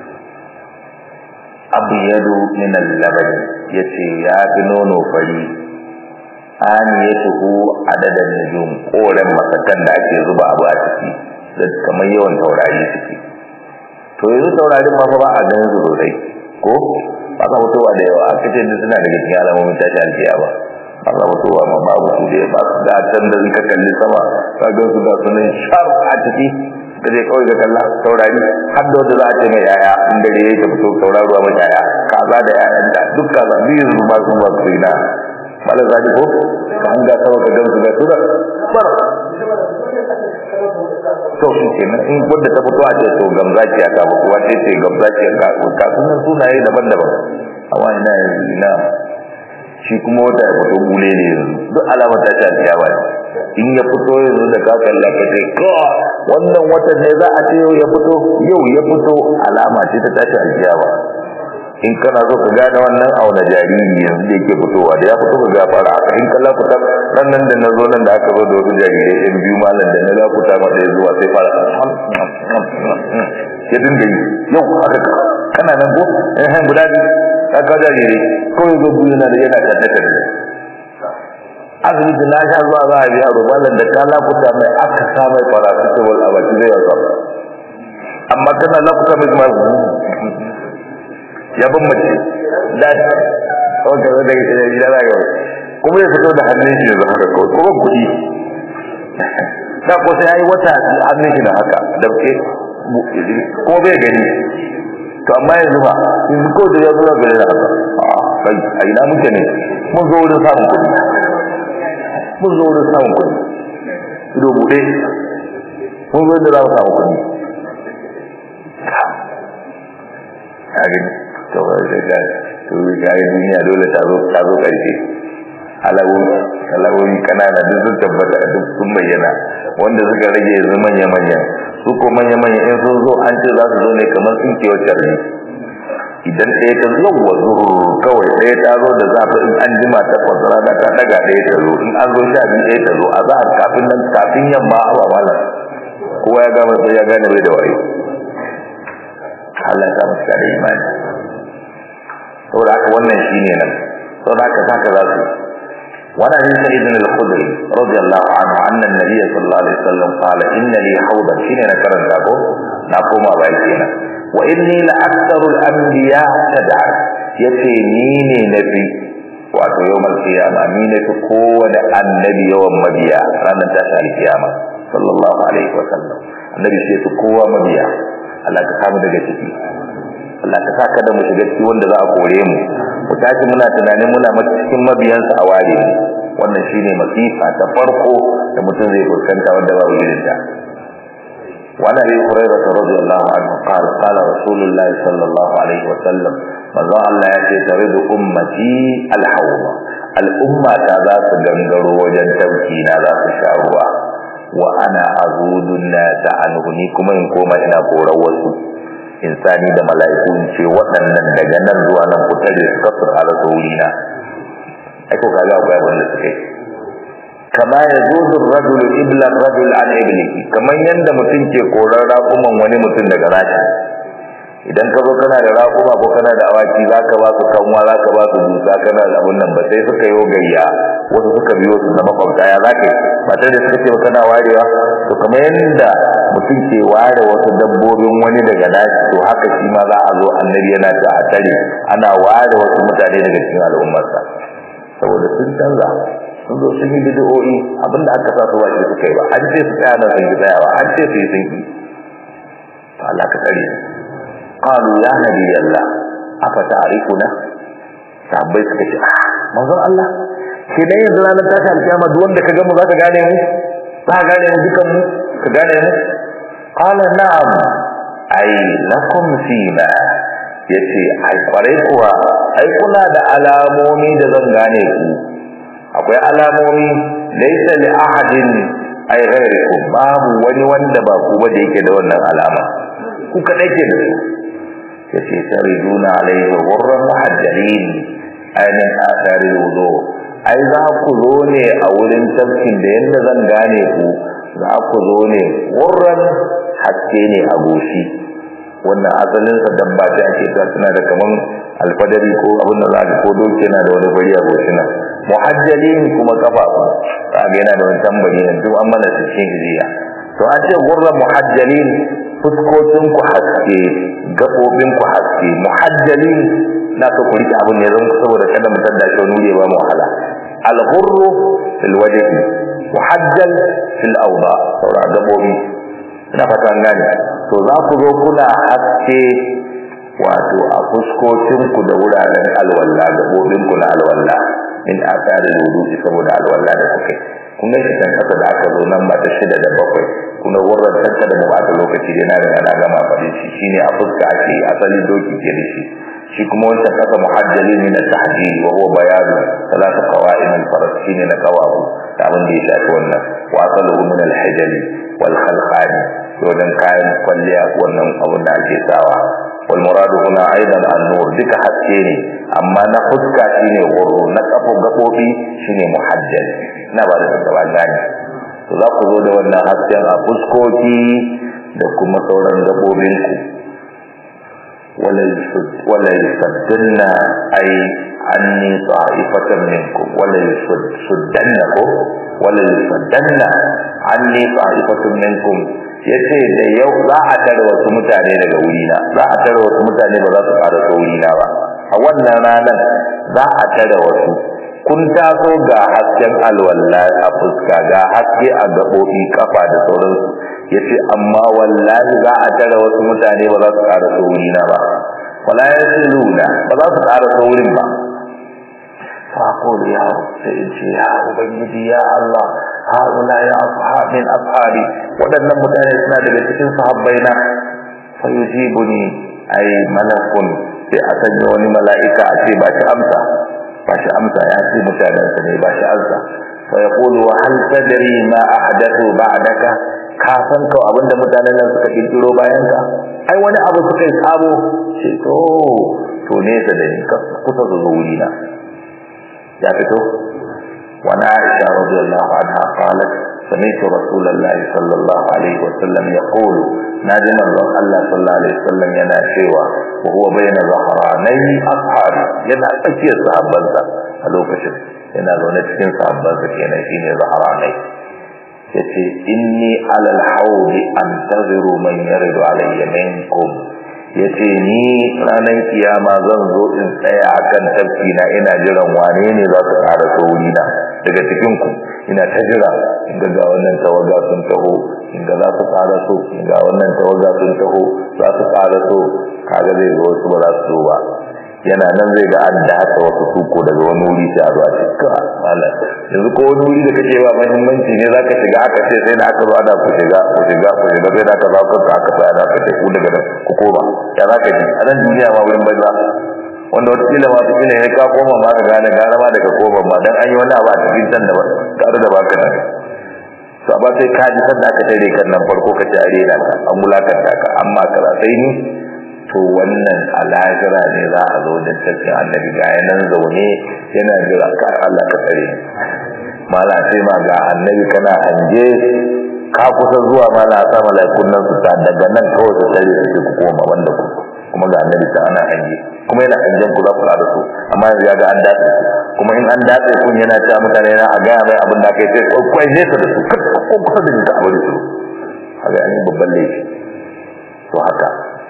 abyadu min al-laban yace ya fi nono fari aniyatuhu adadan nujum koren masakan da ake zuba abu a ciki da kamar yawan taurari suke to yanzu taurarin ma fa ba a ganin su sosai ko ba ka mutuwa da yawa aka ce da suna daga cikin alamomin tashi alfiya ba ba ka mutuwa ma babu su da ba su da can da ka kalli sama ka ga su da sunan shar a ciki da dai kawai ga kalla taurari har da wanda za a ce mai yaya in dare ya ta fito tauraruwa mai yaya kaza da yayan da duk kaza biyu su ba su ba su ina malar zaɗi ko ka hanga sama ka gamsu da su da bar to shi kenan in wanda ta fito a ce to gamzakiya ta fito wace ce gamzakiya ka ka sunan sunaye daban-daban amma ina yanzu ina shi kuma wata ya fito bule ne yanzu duk alamar ta ta biya ba in ya fito yanzu da ka kalla ka ce ka wannan watan ne za a ce yau ya fito yau ya fito alama ce ta tashi alkiyama in kana so ka gane wannan auna jariri yanzu da yake fitowa da ya fito ka ga fara haka in kalla fita ran nan da na zo nan da aka zo da wasu jarirai ɗan biyu malam da na za ku ta mata zuwa sai fara ya dinga yi yau haka kana nan ko eh guda biyu ka ka da jere ko yazo biyu na da yana kadda kadda asibiti na sha zuwa za a biya rubalan da ta lakuta mai aka sa mai paracetamol a baki zai yasa amma kana lakuta mai kuma ya ban mace da wanda zai daga cikin gida za ga kuma ya fito da hannun shi da haka kawai kuma kuɗi da ko sai yayi wata hannun shi da haka da ke ko bai gani to amma yanzu ba yanzu ko da ya zo ga da haka kai a ina muke ne mun zo wurin samun kuɗi mun zo wurin samun kuɗi ido buɗe mun zo da za mu samu kuɗi a gani to ba zai ga to ga duniya dole ta zo ta zo ƙarshe alawoyi kanana duk sun tabbata duk sun bayyana wanda suka rage yanzu manya-manya su ko manya-manya in sun zo an ce za su zo ne kamar sun ke wacce ne idan ɗaya ta zo wa zurur kawai ɗaya ta zo da zafi in an jima ta kwasara da ta daga ɗaya ta zo in an zo sha biyu ɗaya ta zo a zahar kafin nan kafin yamma a ba malam kowa ya gama sai ya gane bai da wayo Allah ya samu cika da imani saboda haka wannan shine nan saboda haka haka za su وعن ابي سعيد الخدري رضي الله عنه ان النبي صلى الله عليه وسلم قال ان لي حوضا شنو نكرن دابو نقوم بايكينا واني لاكثر الانبياء تدعى yace ni ne nabi wato yawmal qiyama ni ne fi kowane annabi yawan mabiya ranar tashin alkiyama sallallahu alaihi wa sallam annabi sai fi kowa mabiya Allah ka samu daga ciki Allah ka saka da mu shiga ciki wanda za a kore mu mu tashi muna tunanin muna cikin mabiyansa a ware wannan shine masifa ta farko da mutum zai fuskanta wanda ba irin ta وعن ابي هريره رضي الله عنه قال قال رسول الله صلى الله عليه وسلم manzo Allah ya ce tare da ummati alhawma al'umma ta za su gangaro wajen tauki na za su sha ruwa wa ana azudun nasa anhu ni kuma in koma ina korar wasu insani da mala'iku in ce waɗannan daga nan zuwa nan ku tare su kasu a rasa wurina ai ko kaga akwai abin da suka yi kama ya zuzu rajul ibla rajul an iblihi kamar yanda mutum ke korar raƙuman wani mutum daga rashi idan ka zo kana da raƙuma ko kana da awaki za ka ba su kanwa za ka ba su dusa kana da abun nan ba sai suka yi gayya wasu suka biyo su na makwabta ya za ka yi ba tare da suka ce ba kana warewa to kamar yadda mutum ke ware wasu dabbobin wani daga nashi to haka shi ma za a zo annabi yana ta a tare ana ware wasu mutane daga cikin al'ummarsa saboda sun canza sun zo sun yi bid'o'i abinda aka sa su ba shi suka yi ba an ce su tsaya nan sun ki tsayawa an ce su yi sun ki to Allah ka tsare qalu ya nabi Allah afa ta'rifuna sahabbai suka ce ah manzon Allah ke dai yanzu ranar tashi alkiyama duk wanda ka ga mu za ka gane mu za ka gane mu dukan mu ka gane mu qala na'am ai lakum fina yace ai kwarai kuwa ai kuna da alamomi da zan gane ku akwai alamomi laysa li ahadin ai ghairikum babu wani wanda ba ku ba da yake da wannan alama ku kadai ke da su yace tariduna alaihi ghurran muhajjalin ainin athari wudu ai za ku zo ne a wurin tafkin da yanda zan gane ku za ku zo ne ghurran haske ne a goshi wannan asalin sa dabba ta ake ta tana da kaman alfadari ko abin da za ka ko doke yana da wani bari a goshina muhajjalin kuma kafafu kaga yana da wani tambari ne duk an mana cikin hijiya to an ce ghurran muhajjalin fuskokin ku haske gabobin ku haske muhajjalin na so ku rike abin ne zan saboda kada mu tada shi wani ba mu wahala al-ghurru fil wajhi muhajjal fil awda saura gabobi ina fata an gane to za ku zo kuna haske wato a fuskokin ku da wuraren alwala gabobin ku na alwala in asari wudu saboda alwala da kuke kun ga shi kasa da aka zo nan ba ta shida da bakwai kuna wurin tanka da ba lokaci da na riga na gama faɗin shi shine a fuska ake asali doki ke da shi shi kuma wancan kasa muhajjali min at-tahjil wa huwa bayan salatu qawa'im al-faras shine na qawabu da abin da ya shafi wannan wa asaluhu min al-hijal wal khalqan wajen kayan kwalliya wannan abin da ake sawa wal muradu huna aidan an-nur duka haske ne amma na fuska shine wuro na kafo gabobi shine muhajjal ina ba da gaba gani to za ku zo da wannan hasken a fuskoki da kuma sauran gabobinku wala yusaddanna ay anni ta'ifatan minkum wala yusuddanna ko wala yusaddanna anni ta'ifatan minkum yace da yau za a tare wasu mutane daga wurina za a tare wasu mutane ba za su fara so wurina ba a wannan ranar za a tare wasu kun taso ga hasken alwala a fuska ga haske a gaɓoɓi kafa da sauransu yace amma wallahi za a tare wasu mutane ba za su fara so wurina ba wala yasiluna ba za su fara so wurin ba فأقول يا رب سيدي يا أبنجي يا الله هؤلاء يا أصحاب من أصحابي ودنا متأسنا لبسكين صحابينا فيجيبني أي ملك في أتنيوني ملائكة أشي باش أمسى باش أمسى يأتي متأسني باش أمسى فيقول وهل تدري ما أحدثوا بعدك kafan ka abinda mutanen nan suka kirkiro bayan ka ai wani abu suka yi sabo ce to to nesa da ni kusa su zo wuri na ya fito wani aisha radiyallahu anha qalat سمعت رسول الله صلى الله عليه وسلم يقول ناجي من الله صلى الله عليه وسلم ينا شيوا وهو بين ظهراني أصحابي ينا أكي صحابنسا ألوكشن ينا زونة cikin sahabbansa kenan shine zaharanai yace inni alal haudi antaziru man yaridu alayya minkum yace ni ranar kiyama zan zo in tsaya akan tafki na ina jiran wane ne za su ƙara sauri na daga cikin ku ina ta jira in ga wannan tawaga sun taho in ga za su ƙara so in ga wannan tawaga sun taho za su ƙara so kaga zai zo wasu ba za su zo ba yana nan zai ga an dace wasu suko daga wani wuri sai a zo a ce ka malam yanzu ko wani wuri da kake ba muhimmanci ne zaka shiga aka ce sai da aka zo ana ku shiga ku shiga ku shiga sai da aka zo aka aka tsaya da aka ce ku daga nan ku koma ya zaka ji a nan duniya ma wurin banza wanda wata kila ma wata ne ka koma ma ka gane gara ma daga koma ma dan an yi wani abu a cikin can da ba tare da baka nan to amma sai ka ji sanda aka tare kan nan farko ka ci arena ka an mulakanta ka amma kaza sai ni to wannan alajira ne za a zo da tafiya annabi ga nan zaune yana jira ka Allah ka tsare mala sai ma ga annabi kana hanje ka kusa zuwa mala sa malaikun nan su ta daga nan kawai su tsare su ku koma wanda ku kuma ga annabi ta ana hanje kuma yana hanjen ku za ku da su amma yanzu ya ga an dace kuma in an dace kun yana ta mutane yana a gaya mai abin da aka yi sai kwai nesa da su ko kusa da ni ta aure su haka ne babban laifi to haka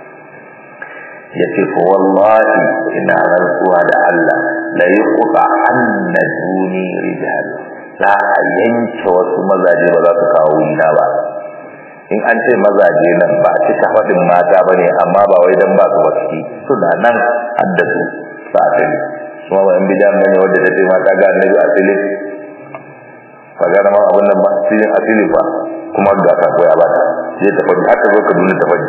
yace fa wallahi ina rantsuwa da Allah la yuqta anna duni rijal za a yanke wasu mazaje ba za su kawo wina ba in an ce mazaje nan ba a cika faɗin mata ba ne amma ba wai dan ba su wasu suna nan haddasu ba a tali kuma ba in bidan bane wadda ta ce mata ga annabi a filin ba ga ma abin nan ba filin a filin ba kuma ga ka koya ba ta je ta faɗi haka zo ka duna ta faɗi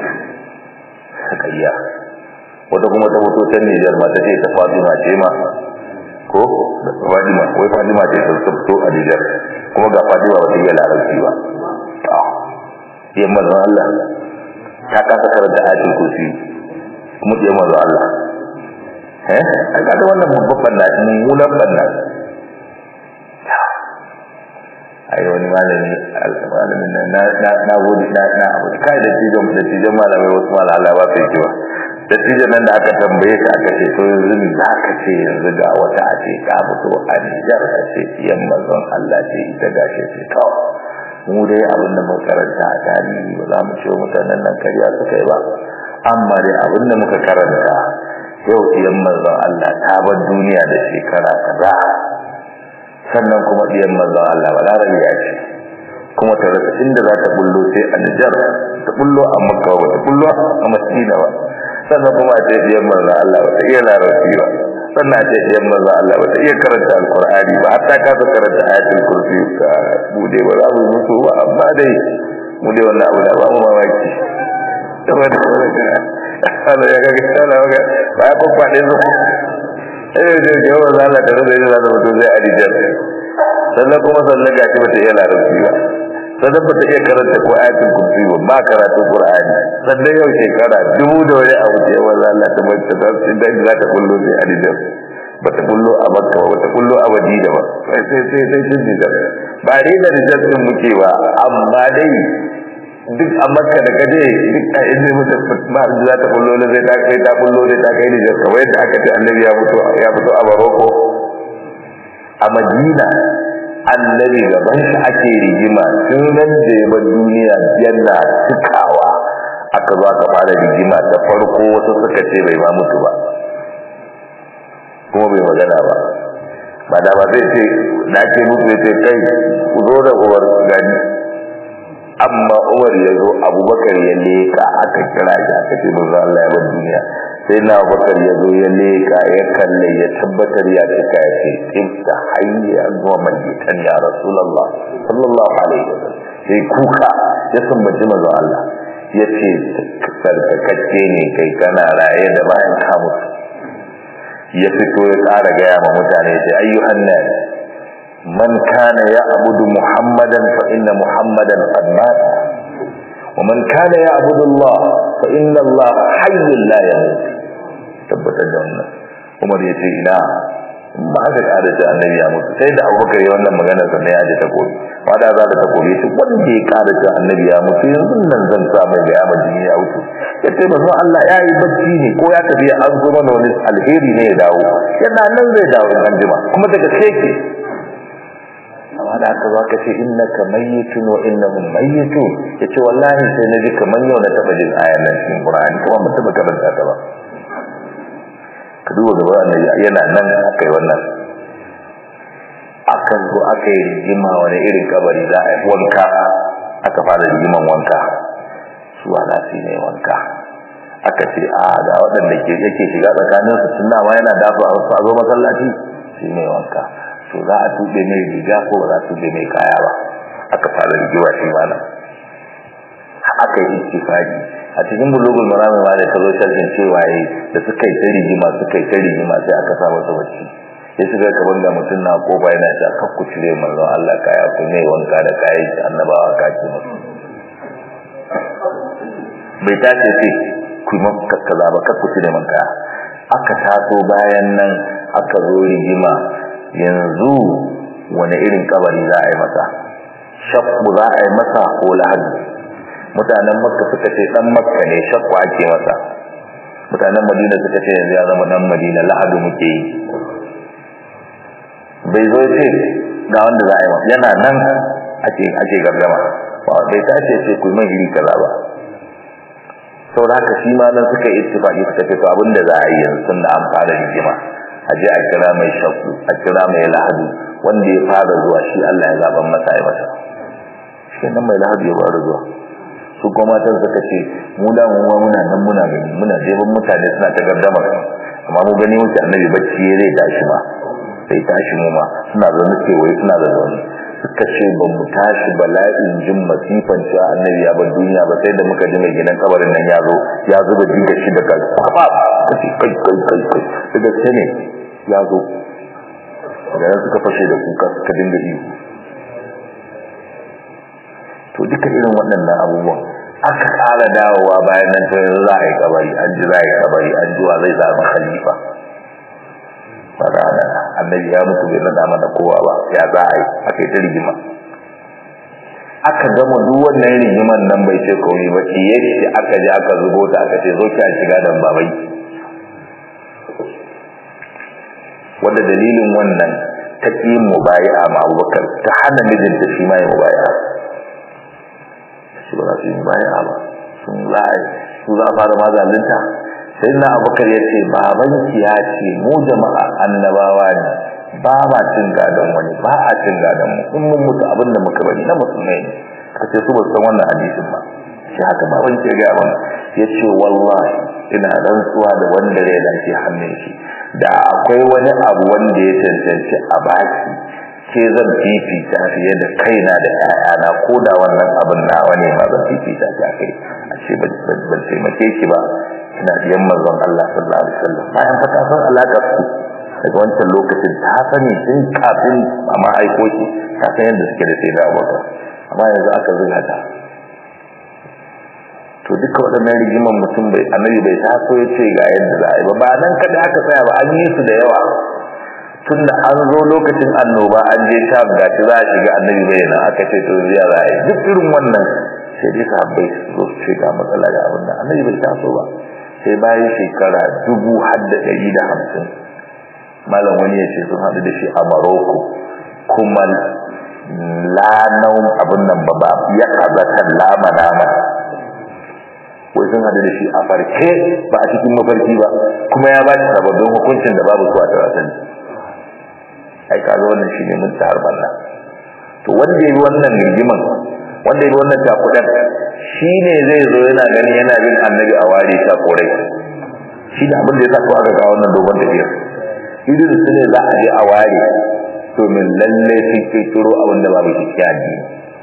sakayya wata kuma ta hoto ta Nijar ma ta ce ta Fatima ce ma ko Fatima wai Fatima ce ta fito a Nijar kuma ga Fatima ba ta iya larabci ba ya manzon Allah ta kasa karanta ayatul kursi kuma ya manzon Allah eh ai kada wannan babban banna mummunan banna ai wani malami malamin na na na gode na na abu kai da tijon da tijon malamai wasu malamai Allah ba sai kiwa da tijon nan da aka tambaye ka aka ce to yanzu ni za ka ce yanzu ga wata a ce ka fito a Nijar ka ce iyan manzon Allah ce ita gashi ce to mu dai abin da muka karanta a tarihi ba za mu ce mutanen nan kariya suka yi ba amma dai abin da muka karanta yau iyan manzon Allah ta bar duniya da shekara kaza sannan kuma diyan manzon Allah balarabi ya ce kuma ta rasa inda za ta bullo sai a Nijar ta bullo a Makka ba ta bullo a Madina ba sannan kuma a ce diyan manzon Allah ba ta iya larabci ba sannan a ce diyan manzon Allah ba ta iya karanta alkur'ani ba hatta ka ta karanta ayatul kursi ka bude ba za mu mutu ba amma dai mu dai wannan abu da ba mu mamaki saboda Allah ya ga kana ga ba ya kwakwade su eh da jawo zalla da zai da mutu zai adijar sannan kuma sannan gashi bata iya larabci ba sannan bata iya karanta ko ayatul kursi ba ba karatu qur'ani sannan yau shekara dubu da wani abu da yawa zalla ta mace da inda za ta kullo sai adijar bata kullo a makka ba bata kullo a madina ba sai sai sai sai sun dijar ba dai da dijar din muke ba amma dai duk a makka da kaje duk a inda mutum ba da za ta kullo da zai ta kai ta kullo da ta kai da kamar yadda aka ce annabi ya fito ya fito a baroko a madina annabi gaban shi ake rigima tun nan da ya bar duniya yana cikawa aka zo aka fara rigima da farko wasu suka ce bai ma mutu ba kuma bai magana ba ba da ba zai ce da ake mutu ya ce kai ku zo da uwar gani amma umar ya zo abubakar ya leka aka kira shi aka ce manzo Allah ya bar duniya sai na abubakar ya zo ya leka ya kalle ya tabbatar ya cika ya ce tibta hayya zuwa majitan ya rasulullah sallallahu alaihi wasallam sai kuka ya sumbaci manzo Allah ya ce sarkakacce ne kai kana raye da bayan ka mutu ya fito ya ƙara gaya ma mutane sai ayyuhan nas man kana ya'budu muhammadan fa inna muhammadan qad mata wa man kana ya'budu allah fa inna allah hayyun la yamut tabbatar da wannan umar ya ce ina ba haka ƙara ce annabi ya mutu sai da abubakar ya wannan magana sannan ya ji ta koyi ba da za ta ta koyi shi wanda ya ƙara ce annabi ya mutu yanzu nan zan sa mai ga yamma jini ya wuce ya ce ba Allah ya yi bacci ne ko ya tafi an zo mana wani alheri ne ya dawo yana nan zai dawo in an jima kuma daga keke amma da aka zaka ce innaka mayyitun wa innahum mayyitun yace wallahi sai naji kaman yau na taba jin ayan nan cikin Qur'ani kuma mun taba karanta ta ba ka duba gaba annabi yana nan akai wannan akan zo akai rigima wani irin kabari za a yi wanka aka fara rigiman wanka su ana shi ne wanka aka ce a ga waɗanda ke yake shiga tsakanin su tun ma yana dafa a zo masallaci shi ne wanka to za a tube mai riga ko ba za a tube mai kaya ba aka fara rigewa shi mana aka yi istifadi a cikin bulugul marami ma da kazo sharhin cewa yi da suka yi ta rigima suka yi ta rigima sai aka sa masa bacci sai suka kaman da mutum na kofa yana ta kakku cire manzon Allah kaya ku ne wanka da kayan shi annabawa ka ce musu bai tace ce ku yi kaza ba kakku cire man kaya aka taso bayan nan aka zo rigima yanzu wani irin kabari za a yi masa shakku za a yi masa ko lahadi mutanen makka suka ce dan makka ne shakku ake masa mutanen madina suka ce yanzu ya zama dan madina lahadu muke yi bai zo ce ga wanda za a yi masa yana nan ake ake gargama ba bai tace ce ku mai iri kaza ba saboda haka shi ma nan suka yi ittifaqi suka ce to abinda za a yi yanzu tunda an fara rigima a je a kira mai shakku a kira mai lahadu wanda ya fara zuwa shi Allah ya zaban masa ya masa shi nan mai lahadu ya fara zuwa su kuma matan suka ce mu da mu ma muna nan muna gani muna jeban mutane suna ta gardama amma mu gani wuce annabi bacci ya zai tashi ma sai tashi mu ma suna zaune kewaye suna da zaune suka ce ba mu tashi bala'in jin masifan cewa annabi ya bar duniya ba sai da muka ji mai gidan kabarin nan ya zo ya zuba jiga shi da kwaba ka ce kai kai kai kai da gaske ne ya zo da nan suka fashe da kuka suka dinga ihu to duka irin waɗannan abubuwan aka ƙara dawowa bayan nan to yanzu za a yi kabari an ji za a yi kabari an ji wa zai zama khalifa ba da annabi ya mutu bai nada mana kowa ba ya za a yi aka yi ta rigima aka gama duk wannan rigiman nan bai ce komai ba ciye shi aka je aka zubo ta aka ce zo ki a shiga dan babai wanda dalilin wannan ta ƙi mubayi'a ma abubakar ta hana mijinta shi ma ya mubayi'a shi ba za su yi mubayi'a ba sun za a su za a fara ma zalunta sai na abubakar ya ce babanki ya ce mu jama'a annabawa ne ba ma cin gadon wani ba a cin gadon mu in mun mutu abin da muka bari na musulmai ne ka ce su ba san wannan hadisin ba shi haka baban ke ga mana ya ce wallahi ina rantsuwa da wanda rai da ke hannun shi da akwai wani abu wanda ya cancanci a baki ke zan fifita fiye da kaina da ƴaƴana ko da wannan abin nawa ne ma zan fifita ta kai a ce ban taimake ki ba ina biyan manzon Allah sallallahu alaihi wasallam bayan fa ta san alaƙar su daga wancan lokacin ta sani tun kafin a ma aiko shi ta san yadda suke da sai da abubakar amma yanzu aka zuga ta to duka waɗannan rigiman mutum bai annabi bai taso ya ce ga yadda za a yi ba ba nan kada aka tsaya ba an yi su da yawa tun da an zo lokacin annoba an je sham ga shi za a shiga annabi bai nan aka ce to ziya za a yi duk irin wannan sai dai sahabbai su zo su ce ga matsala ga abin da annabi bai taso ba sai bayan shekara dubu har da ɗari da hamsin malam wani ya ce sun haɗu da shi a maroko kuma lanau abin nan ba ba ya kazatan lama nama wai sun haɗu da shi a farke ba a cikin mafarki ba kuma ya ba shi sababbin hukuncin da babu su a tarasan ai kaga wannan shi ne mun tahar banna to wanda ya yi wannan rigiman wanda ya yi wannan takudan shi ne zai zo yana gani yana bin annabi a ware ta korai shi da abin da ya sa ko aka kawo wannan dogon tafiyar idan su ne za a je a ware domin lalle sun kirkiro abin da babu kikkiya ne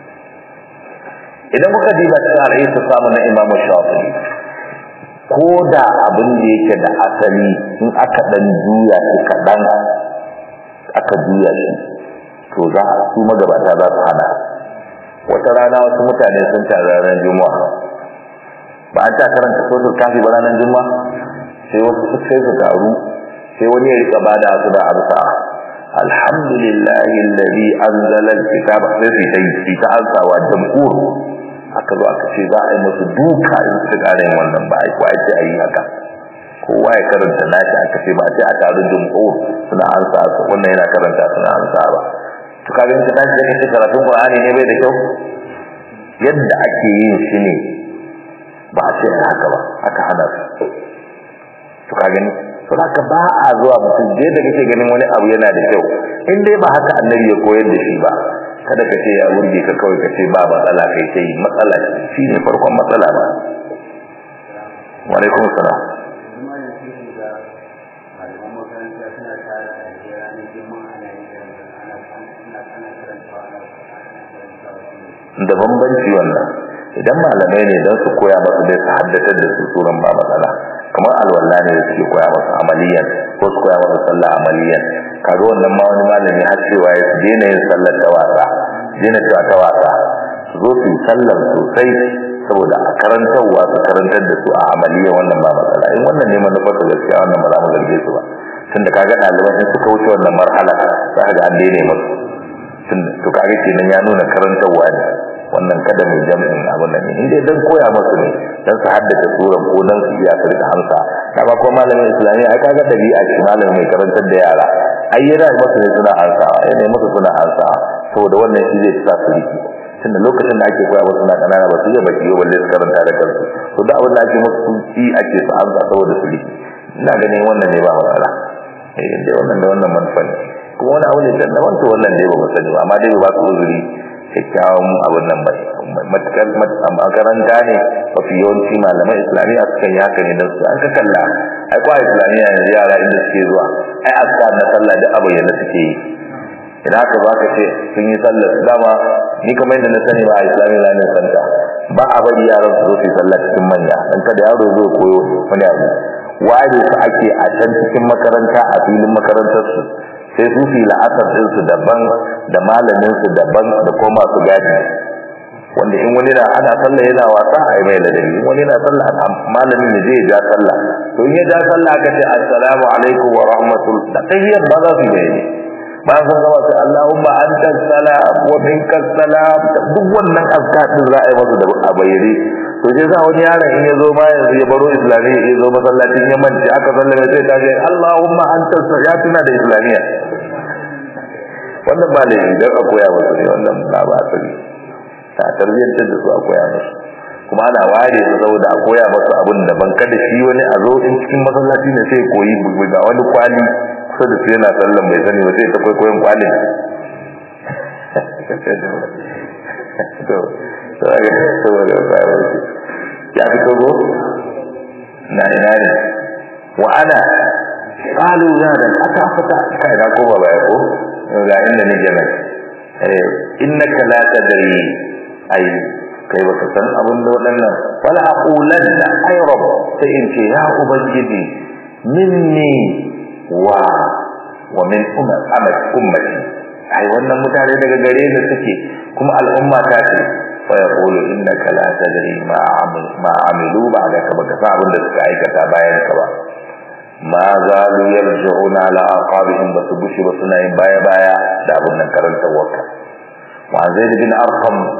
idan kuka diba cikin al'ayi su samu na imamu shafi ko da abin da yake da asali in aka dan juya shi kaɗan aka juya shi to za a su magabata za su hana wata rana wasu mutane sun tare ranar juma'a ba an ta karanta sosul kafi ba ranar juma'a sai wasu su sai su taru sai wani ya rika bada su da amsa alhamdulillahi alladhi anzala alkitaba sai su yi ta ansawa jamhur aka zo aka ce za a yi musu duka in su ƙara yin wannan ba a yi kwaye ce a yi haka kowa ya karanta nashi aka ce ba sai a taru jamhur suna ansa su wannan yana karanta suna ansa ba to kaga in ka tashi da kace karatun qur'ani ne bai da kyau yadda ake yin shi ne ba a ce haka ba aka hana su to ka gani to haka ba a zuwa mutum je da kake ganin wani abu yana da kyau in dai ba haka annabi ya koyar da shi ba kada ka ce ya burge ka kawai ka ce ba matsala kai sai matsala shi ne farkon matsala ba wa alaikum salam da bambanci wannan idan malamai ne don su koya masu dai su haddatar da su suran ba matsala kamar alwala ne da suke koya masu amaliyan ko su koya masu sallah amaliyan kaga wannan ma wani malami har cewa ya su daina yin sallar ta wasa daina cewa ta wasa su zo su yi sallar sosai saboda a karantarwa su karantar da su a amaliyan wannan ba matsala in wannan ne manufar su gaskiya wannan ba za mu zarge su ba tunda kaga ɗaliban in suka wuce wannan marhala za ka ga an daina masu to kaga kenan ya nuna karantarwa ne wannan kada mai jami'in abin nan in dai dan koya musu ne dan su haddace suran ko dan su iya da hamsa kaga ko malamin islamiyya ai kaga dabi'a shi malamin mai karantar da yara ai yana musu ne suna hansawa yana musu suna hansawa saboda wannan shi zai sa su riki tunda lokacin da ake koya musu na kanana ba su iya baki ba balle su karanta da kansu to da abin da ake musu ci ake su hansa saboda su riki ina ganin wannan ne ba matsala eh dai wannan da wannan manufa ne kuma wani abu ne dan da wannan wannan dai ba mu sani ba amma dai ba su uzuri kyakkyawan abin nan ba matukar makaranta ne mafi yawanci malaman islamiyya suka yi haka ne don su an ka kalla ai kwa islamiyya yanzu yara inda suke zuwa ai askar na sallah da abu yana suke yi idan haka ba ka ce sun yi sallar dama ni kamar yadda na sani ba a islamiyya na santa ba a bari yaran su zo su yi sallah cikin manya dan kada yaro zo koyo wani abu ware su ake a can cikin makaranta a filin makarantar su sai su fi la'asar ɗinsu daban da malaminsu daban da kuma masu gadi wanda in wani na ana sallah yana wasa a yi mai ladabi in wani na sallah malamin ya je ya ja sallah to in ya ja sallah aka ce assalamu alaikum wa rahmatul da tahiyyar ba za su yi ne bayan sun gama sai Allahumma anta salam wa minka salam duk wannan azkar din za a yi masa da a bayyane to sai za wani yaron in ya zo ma yanzu ya baro islamiyya ya zo masallacin ya manci aka sallame sai ta ce Allahumma anta ya tuna da islamiyya wannan ba laifi don a koya musu ne wannan ba ba asali ta tarbiyyantar da su a koya musu kuma ana ware su saboda a koya musu abin da ban kada shi wani a zo in cikin masallaci ne sai koyi ga wani kwali kusa da su yana sallan bai sani ba sai ta kwaikwayon kwalin ya fi togo na ina ne wa ana qalu ya dan aka fata kai na ko ba ya ko ga inda nake nan eh innaka la tadri ai kai baka san abin da wadannan wala aqulanna ay rabb sai in ce ya ubangiji minni wa wa min ummat ummati ai wannan mutane daga gare ni suke kuma al'umma ta ce fa yaqulu innaka la tadri ma amil ma amilu ba'daka baka san abin da suka aikata bayan ka ba ma zalu yarji'una ala aqabihim basu bushi ba suna yin baya baya da abun nan karantar wakka wa zaid bin arqam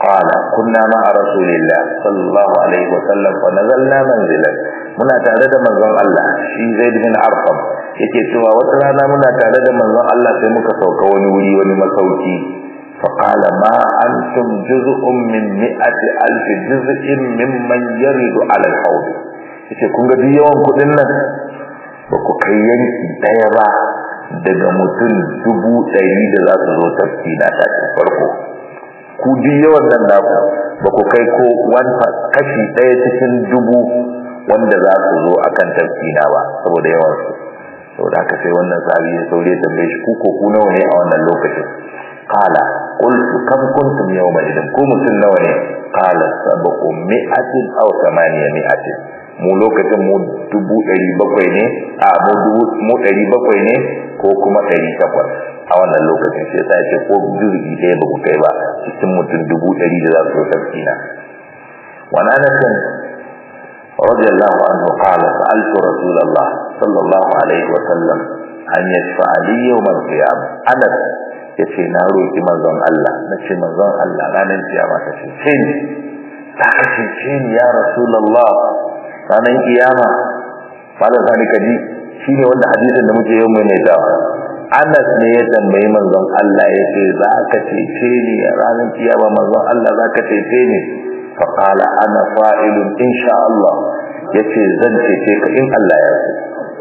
قال كنا مع رسول الله صلى الله عليه وسلم فنزلنا منزلا muna tare da manzon Allah shi Zaid bin Arqam yake cewa wata rana muna tare da manzon Allah sai muka sauka wani wuri wani masauki fa qala ma antum juz'un min mi'ati alf juz'in mimman yaridu ala al-hawd yace kun ga yawan kudin nan ba ku kai yanki daya ba daga mutum dubu ɗari da za su zo tafki na ta farko ku duk yawan nan naku ba ku kai ko kashi ɗaya cikin dubu wanda za su zo akan tafkina ba saboda yawan su saboda haka sai wannan sahabi ya saurayi ya tambaye shi ku ko ku nawa ne a wannan lokacin qala qultu kam kuntum yawma idan ku mutum nawa ne qala sabqu mi'atin aw thamaniya mi'atin mu lokacin mu dubu ɗari bakwai ne a mu dubu mu ɗari bakwai ne ko kuma ɗari takwas a wannan lokacin sai ta ce ko jirgi ɗaya ba ku kai ba cikin mutum dubu ɗari da za su zo tafkina wani anasin رضي الله عنه قال سألت رسول الله صلى الله عليه وسلم أن يشفع لي يوم القيامة أنس yace na roki manzon Allah nace manzon Allah ranar kiyama ta ce ce ni ta ce ce ni ya rasulullah ranar kiyama fara sani kaji shine wanda hadisin da muke yau mai da Anas ne ya tambayi manzon Allah yace za ka ce ce ni ranar kiyama manzon Allah za ka ce ce ni فقال انا فاعل ان شاء الله yace zan cece ka in Allah ya so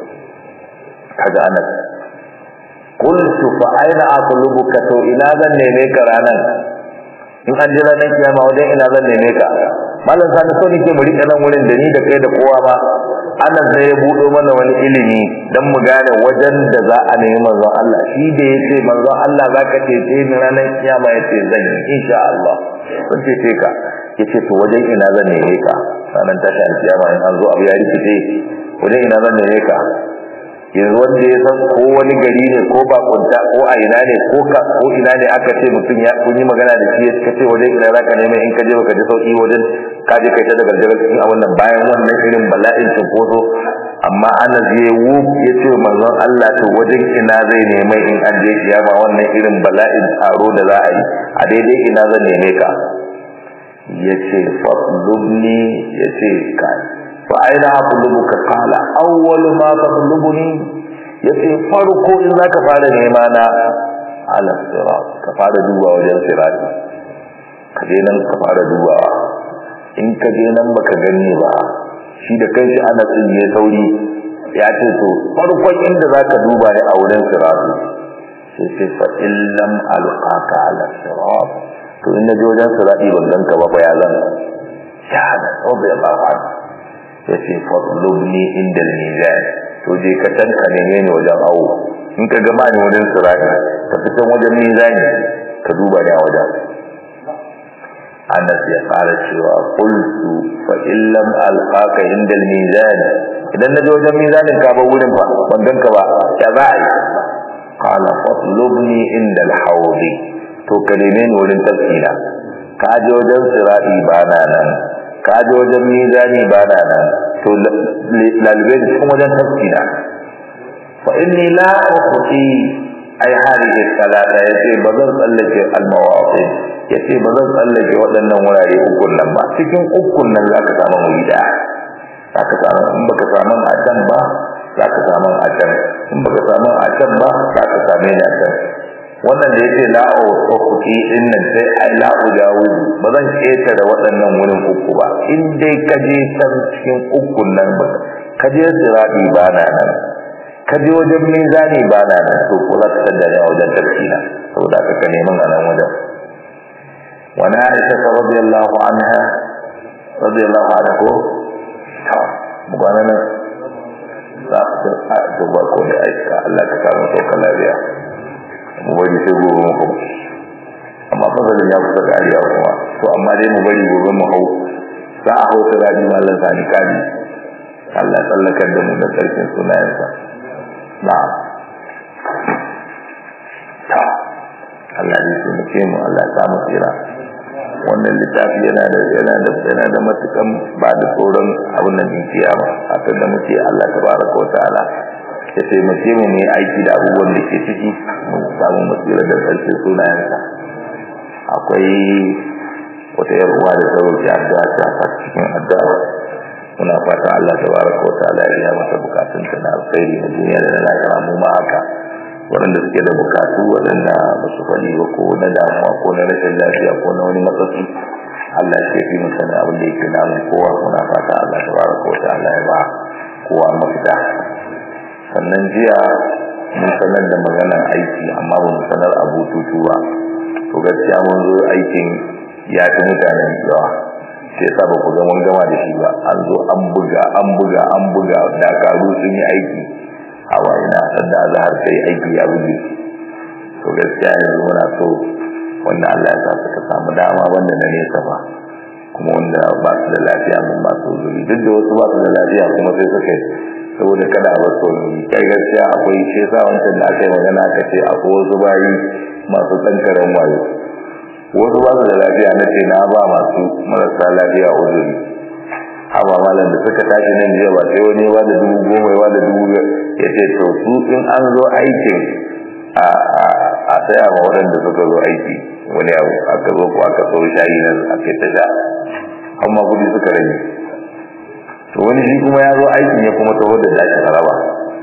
kaga anas qultu fa aina atlubuka to ina zan neme ka ranan in an jira nan kiyama wajen ina zan neme ka mallan sani so nake mu rika nan wurin da ni da kai da kowa ma anas ne ya budo mana wani ilimi dan mu gane wajen da za a nemi manzon Allah shi da yace manzon Allah zaka cece ni ranan kiyama yace zan yi insha Allah zan cece ka yace to wajen ina zan neme ka ranar tashin kiyama in an zo abu ya rikice wajen ina zan neme ka yanzu wanda ya san ko wani gari ne ko bakunta ko a ina ne ko ka ko ina ne aka ce mutum ya kun yi magana da shi ka ce wajen ina zaka neme in ka je baka ji sauki wajen ka je kai ta da gargarar cikin a wannan bayan wannan irin bala'in cinkoso amma ana je wu ya ce manzon Allah to wajen ina zai neme in an je kiyama wannan irin bala'in taro da za a yi a daidai ina zan neme ka yace fatlubni yace kai fa aina atlubuka qala awwalu ma tatlubuni yace farko in zaka fara nema na ala sirat ka fara duba wajen sirat ka je nan ka fara duba in ka je nan baka gani ba shi da kanshi ana tsinye sauri ya ce to farkon inda zaka duba ne a wurin sirat sai sai fa illam alqaka ala sirat to in na je wajen sirati ban ganka ba ya zan shahada rabbi Allah an ya ce fatlubni inda al-mizan to je ka tanka ne ne wajen awo in ka gama ni wajen sirati ka fitan wajen mizani ka duba ne a wajen Anas ya fara cewa qultu fa illam alqaka inda al-mizan idan na je wajen mizanin ka ba wurin ba ban ganka ba ya za a yi qala fatlubni inda al-hawdi to ka neme ni wurin tafsira ka je wajen sirati ba na nan ka je wajen mizani ba na nan to lalube da cikin wajen tafsira fa inni la ukhti ai hadhihi salata yace ba zan tsallake al-mawaqi yace ba zan tsallake waɗannan wurare ukun nan ba cikin ukun nan zaka samu wuri da zaka samu in baka samu a can ba zaka samu a can in baka samu a can ba zaka same ni a can wannan da yake la'o tsokuki din nan sai ai la'o jawo ba zan ketare waɗannan wurin uku ba in dai ka je can cikin ukun nan ba ka je sirabi ba na nan ka je wajen mizani ba na nan to ko za ka tada ne a wajen tafsira saboda ka ka neman a nan wajen wani aisha ta radiyallahu anha radiyallahu anha ko ta mu gwana nan za a duba ko da aisha Allah ka samu sauka lafiya mu bari sai gobe mu hau amma fasalin ya kusa kariya kuma to amma dai mu bari gobe mu hau za a hau ta rabi mallan sani kari Allah ya tsallakar da mu da sarkin sunayensa na ta Allah ya taimake mu Allah ya samu tsira wannan littafi yana da yana da yana da matukan ba da tsoron abin nan din kiyama haka da muke Allah tabaraka wa ta'ala ya taimake mu mu aiki da abubuwan da ke ciki mu samu matsira da sarkin sunayensa akwai wata yar uwa da sauki addu'a ta ta cikin addu'a muna fata Allah tabaraka wa ta'ala ya biya mata bukatun ta na alkhairi na duniya da na lahira mu ma haka waɗanda suke da bukatu waɗanda ba su faɗi ba ko na damuwa ko na rashin lafiya ko na wani matsatsi Allah ya fi mu sanin abin da yake namun kowa muna fata Allah tabaraka wa ta'ala ya ba kowa mafita sannan jiya mun sanar da maganar aiki amma ba mu sanar a bututu ba to gaskiya mun zo aikin ya fi mutanen yawa sai yasa ba ku ga mun gama da shi ba an zo an buga an buga an buga dakaru sun yi aiki hawa ina sanda azhar sai aiki ya buge to gaskiya yanzu muna so wanda Allah ya sa suka samu dama wanda na nesa ba kuma wanda ba su da lafiya mun ba su zuri duk da wasu ba su da lafiya kuma sai suka yi saboda kada a bar sauri kai gaskiya akwai shi yasa wancan da aka yi magana aka ce akwai wasu bayi masu tsankaren wayo wasu ba su da lafiya na ce na ba masu marasa lafiya uzuri haba malam da suka tashi nan jiya ba sai wani ba da dubu goma ya da dubu biyar ya ce to su in an zo aikin a saya ma waɗanda suka zo aiki wani abu aka zo ko aka so shayi nan aka ta sha amma kudi suka rage to wani shi kuma ya zo aikin ya kuma taho da dashi haraba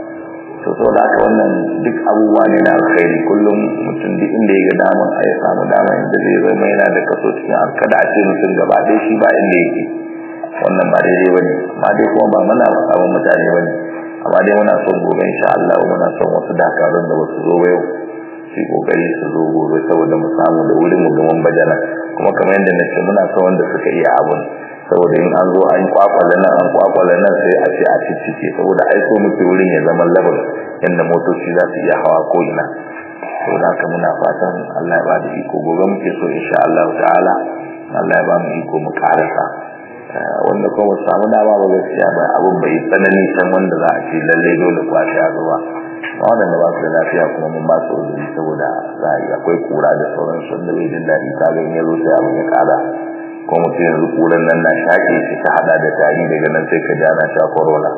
to saboda haka wannan duk abubuwa ne na alkhairi kullum mutum duk inda ya ga daman a ya samu dama inda zai zama yana da kaso cikin kada a ce mutum gaba ɗaya shi ba inda yake wannan ba daidai ba ne amma dai kuma ba muna samun mutane ba ne amma dai muna son gobe insha Allah muna son wasu dakarun da wasu zo yau su kokari su zo gobe saboda mu samu da wurin mu gaman bajana kuma kamar yadda na ce muna son wanda suka iya abun saboda in an zo an kwakwale nan an kwakwale nan sai a ce a ciccike saboda ai so muke wurin ya zama labar yadda motoci za su iya hawa ko ina saboda haka muna fatan Allah ya ba da iko gobe muke so insha Allah ta'ala Allah ya ba mu iko mu karasa wanda kuma samu dama ba gaskiya ba abun bai tsanani can wanda za a ce lalle dole ku a sha zuwa waɗanda ba su da lafiya kuma mun ba su uzuri saboda za a yi akwai kura da sauransu wanda bai jin daɗi ta ga in ya zo sai abin ya ƙara ko mutum yanzu kuran nan na shaƙe shi ta hada da tari daga nan sai ka jana sha corona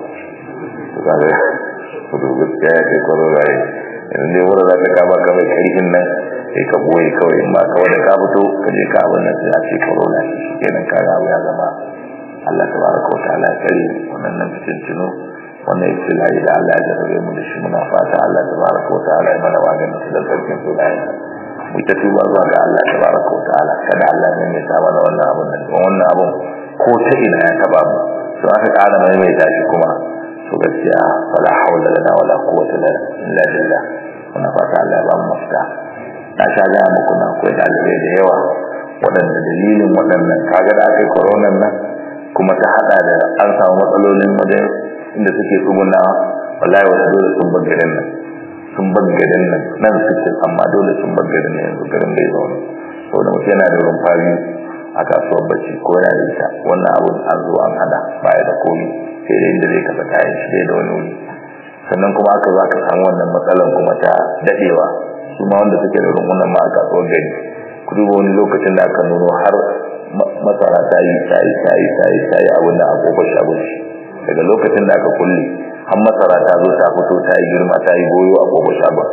to kaga to gaskiya ya kai corona ne yanzu dai wurin za ka kama ka mai karfin nan sai ka boye kawai in ba kawai da ka fito ka je ka abin nan sai a ce corona shi kenan ka ga ya zama Allah tabaraka wa ta'ala ya kare wannan nan cikin tuno wannan ibtila'i da Allah ya jarabe mu da shi muna fata Allah tabaraka wa ta'ala ya mana maganin su da sarkin sunayen mu ta tuba zuwa ga Allah tabaraka wa ta'ala kada Allah ne ya sa mana wannan abun nan wannan abun ko ta ina ya taba mu to aka ƙara mai mai tashi kuma to gaskiya wala hawla lana wala quwwata lana illa billah muna fata Allah ya ba mu mafita na sha ga muku na akwai dalibai da yawa waɗanda dalilin waɗannan kaga da aka yi koronan nan kuma ta hada da an samu matsalolin wajen inda suke tsuguna wallahi wasu dole sun bar garin nan sun bar garin nan nan suke amma dole sun bar garin nan yanzu garin bai zaune saboda mutum yana da wurin fari a kasuwar bacci ko yana da ita wannan abun an zo an hada baya da komi sai da inda zai kasa kayan shi da wani wuri sannan kuma aka za ka samu wannan matsalan kuma ta dadewa su ma wanda suke da rungunan ma a kasuwar gari ku duba wani lokacin da aka nuno har masara ta yi ta yi ta yi ta yi ta yi abin da a kofar shagon shi daga lokacin da aka kulle har masara ta zo ta fito ta yi girma ta yi goyo a kofar shagon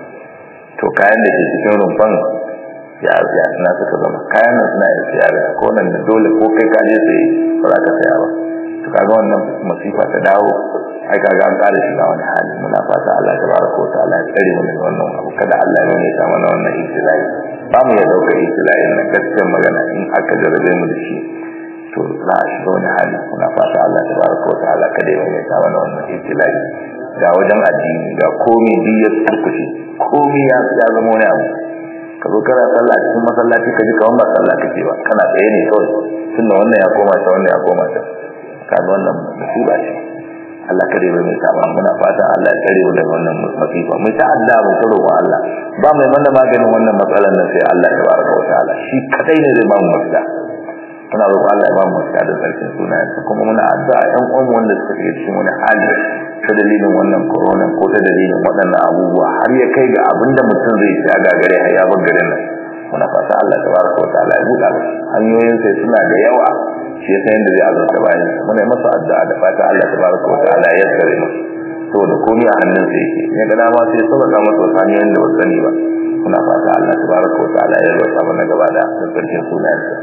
to kayan da ke cikin rumfan ya ya suna suka zama kayan nan suna yin siya da ko nan da dole ko kai ka je sai ba za ka saya ba to kaga wannan masifa ta dawo ai kaga an ƙara shiga wani hali muna fata Allah tabaraka wa ta'ala ya tsare mu daga wannan abu kada Allah ya nuna mana wannan ibtilai ba mu ya dauka ibtilai na gaskiyar magana in aka jarabe mu da shi to za a shiga wani hali muna fata Allah tabaraka wa ta'ala kada ya nuna mana wannan ibtilai ga wajen addini ga komai biyar turkushi komai ya zama wani abu ka zo kana sallah cikin masallaci ka ji kamar ba sallah kake ba kana tsaye ne kawai tunda wannan ya koma ta wannan ya koma ta kaga wannan musiba ce Allah kare bai mai saba muna fata Allah ya kare mu daga wannan masifa mu ta adda mu ta roƙon Allah ba mai mana maganin wannan matsalar nan sai Allah tabaraka wa ta'ala shi kadai ne zai ba mu mafita muna roƙon Allah ya ba mu mafita da sarkin sunayensa kuma muna addu'a ƴan uwan wanda suka shiga cikin wani hali ta dalilin wannan corona ko ta dalilin waɗannan abubuwa har ya kai ga abinda mutum zai ci a gagare har ya bar garin nan muna fata Allah tabaraka wa ta'ala ya buɗa musu hanyoyin sai suna da yawa shi yasa yanda zai azurta bayan muna yi masa addu'a da fata Allah tabaraka wa ta'ala ya tsare mu saboda komai a hannun sa yake ne ga dama sai sabaka masa wasu hanyoyin da ba sani ba muna fata Allah tabaraka wa ta'ala ya rasa mana gaba da sarkin sunayensa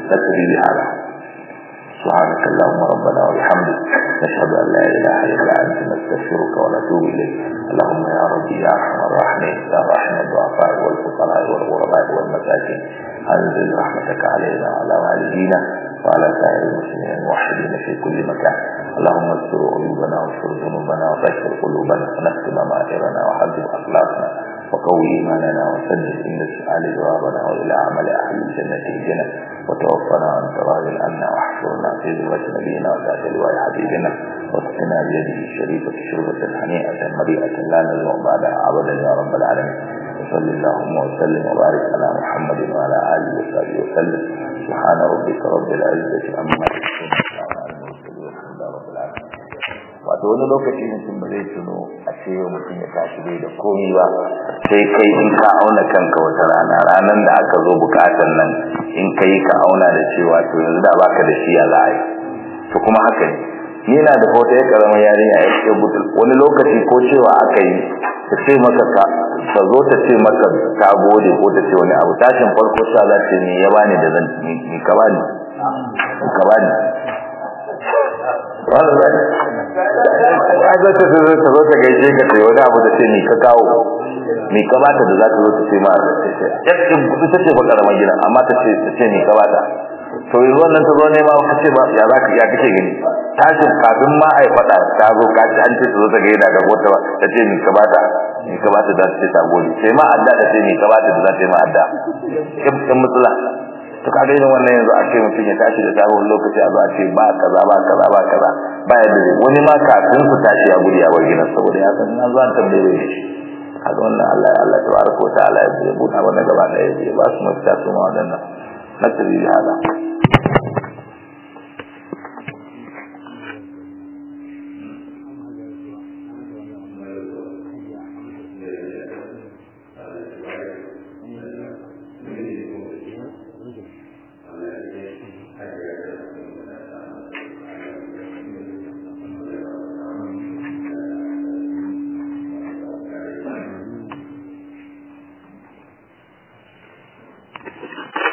nakri bi hada سبحانك اللهم ربنا وبحمدك نشهد ان لا اله الا انت نستغفرك ونتوب اليك اللهم يا ربي يا ارحم الراحمين يا راحم الضعفاء والفقراء والغرباء والمساكين انزل رحمتك علينا وعلى والدينا وعلى سائر المسلمين الموحدين في كل مكان اللهم استر عيوبنا واستر ذنوبنا وطهر قلوبنا ونختم مائرنا وحذب اخلاقنا وقوي ايماننا وسدد عند السؤال جوابنا والى عمل اهل الجنه الجنه وتوفنا عن تراض عنا واحفرنا في ذروه نبينا وذات لواء حبيبنا واسقنا بيده الشريفه شربه هنيئه مريئه لا نزمع بعدها ابدا يا رب العالمين وصل اللهم وسلم وبارك على محمد وعلى اله وصحبه وسلم سبحان ربك رب العزه عما يصفون وسلام على المرسلين والحمد لله رب العالمين wato wani lokaci mutum ba zai tuno a ce yau mutum ya tashi bai da komi ba sai kai in ka auna kanka wata rana ranar da aka zo bukatan nan in kai ka auna da cewa to yanzu da baka da shi ya za a yi to kuma haka ne ni na da hoto ya karama yarinya ya ce butul wani lokaci ko cewa aka yi ta ce maka ka ta zo ta ce maka ta gode ko ta ce wani abu tashin farko sa za ta ne ya bani da zan ni ka bani ka bani wanda zai ai za ta zo ta zo ta gaishe ka sai wani abu da ce ni ka kawo ni ka bata da za ta zo ta ce ma yakin kudu ta ce baka rama gidan amma ta ce ta ce ni ka bata to yanzu wannan ta zo ne ma ka ce ba ya za ka ya kake gani tashin kafin ma ai faɗa ta zo ka ci an ce ta zo ta gaida ga wata ba ta ce ni ka bata ni ka bata za ta ce ta gode sai ma adda ta ce ni ka bata da za ta yi ma adda kin matsala to kaga irin wannan yanzu a ce mutum ya tashi da sabon lokaci a zo a ce ba kaza ba kaza ba kaza ba ya da wani ma kafin su tashi a guri a bar gidan saboda ya san na zuwa tambaye da shi kaga wannan Allah Allah tabaraka wa ta'ala ya buɗa wannan gaba da ya ba su mafita su ma wadannan nasiri da hada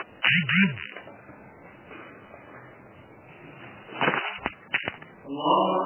Allah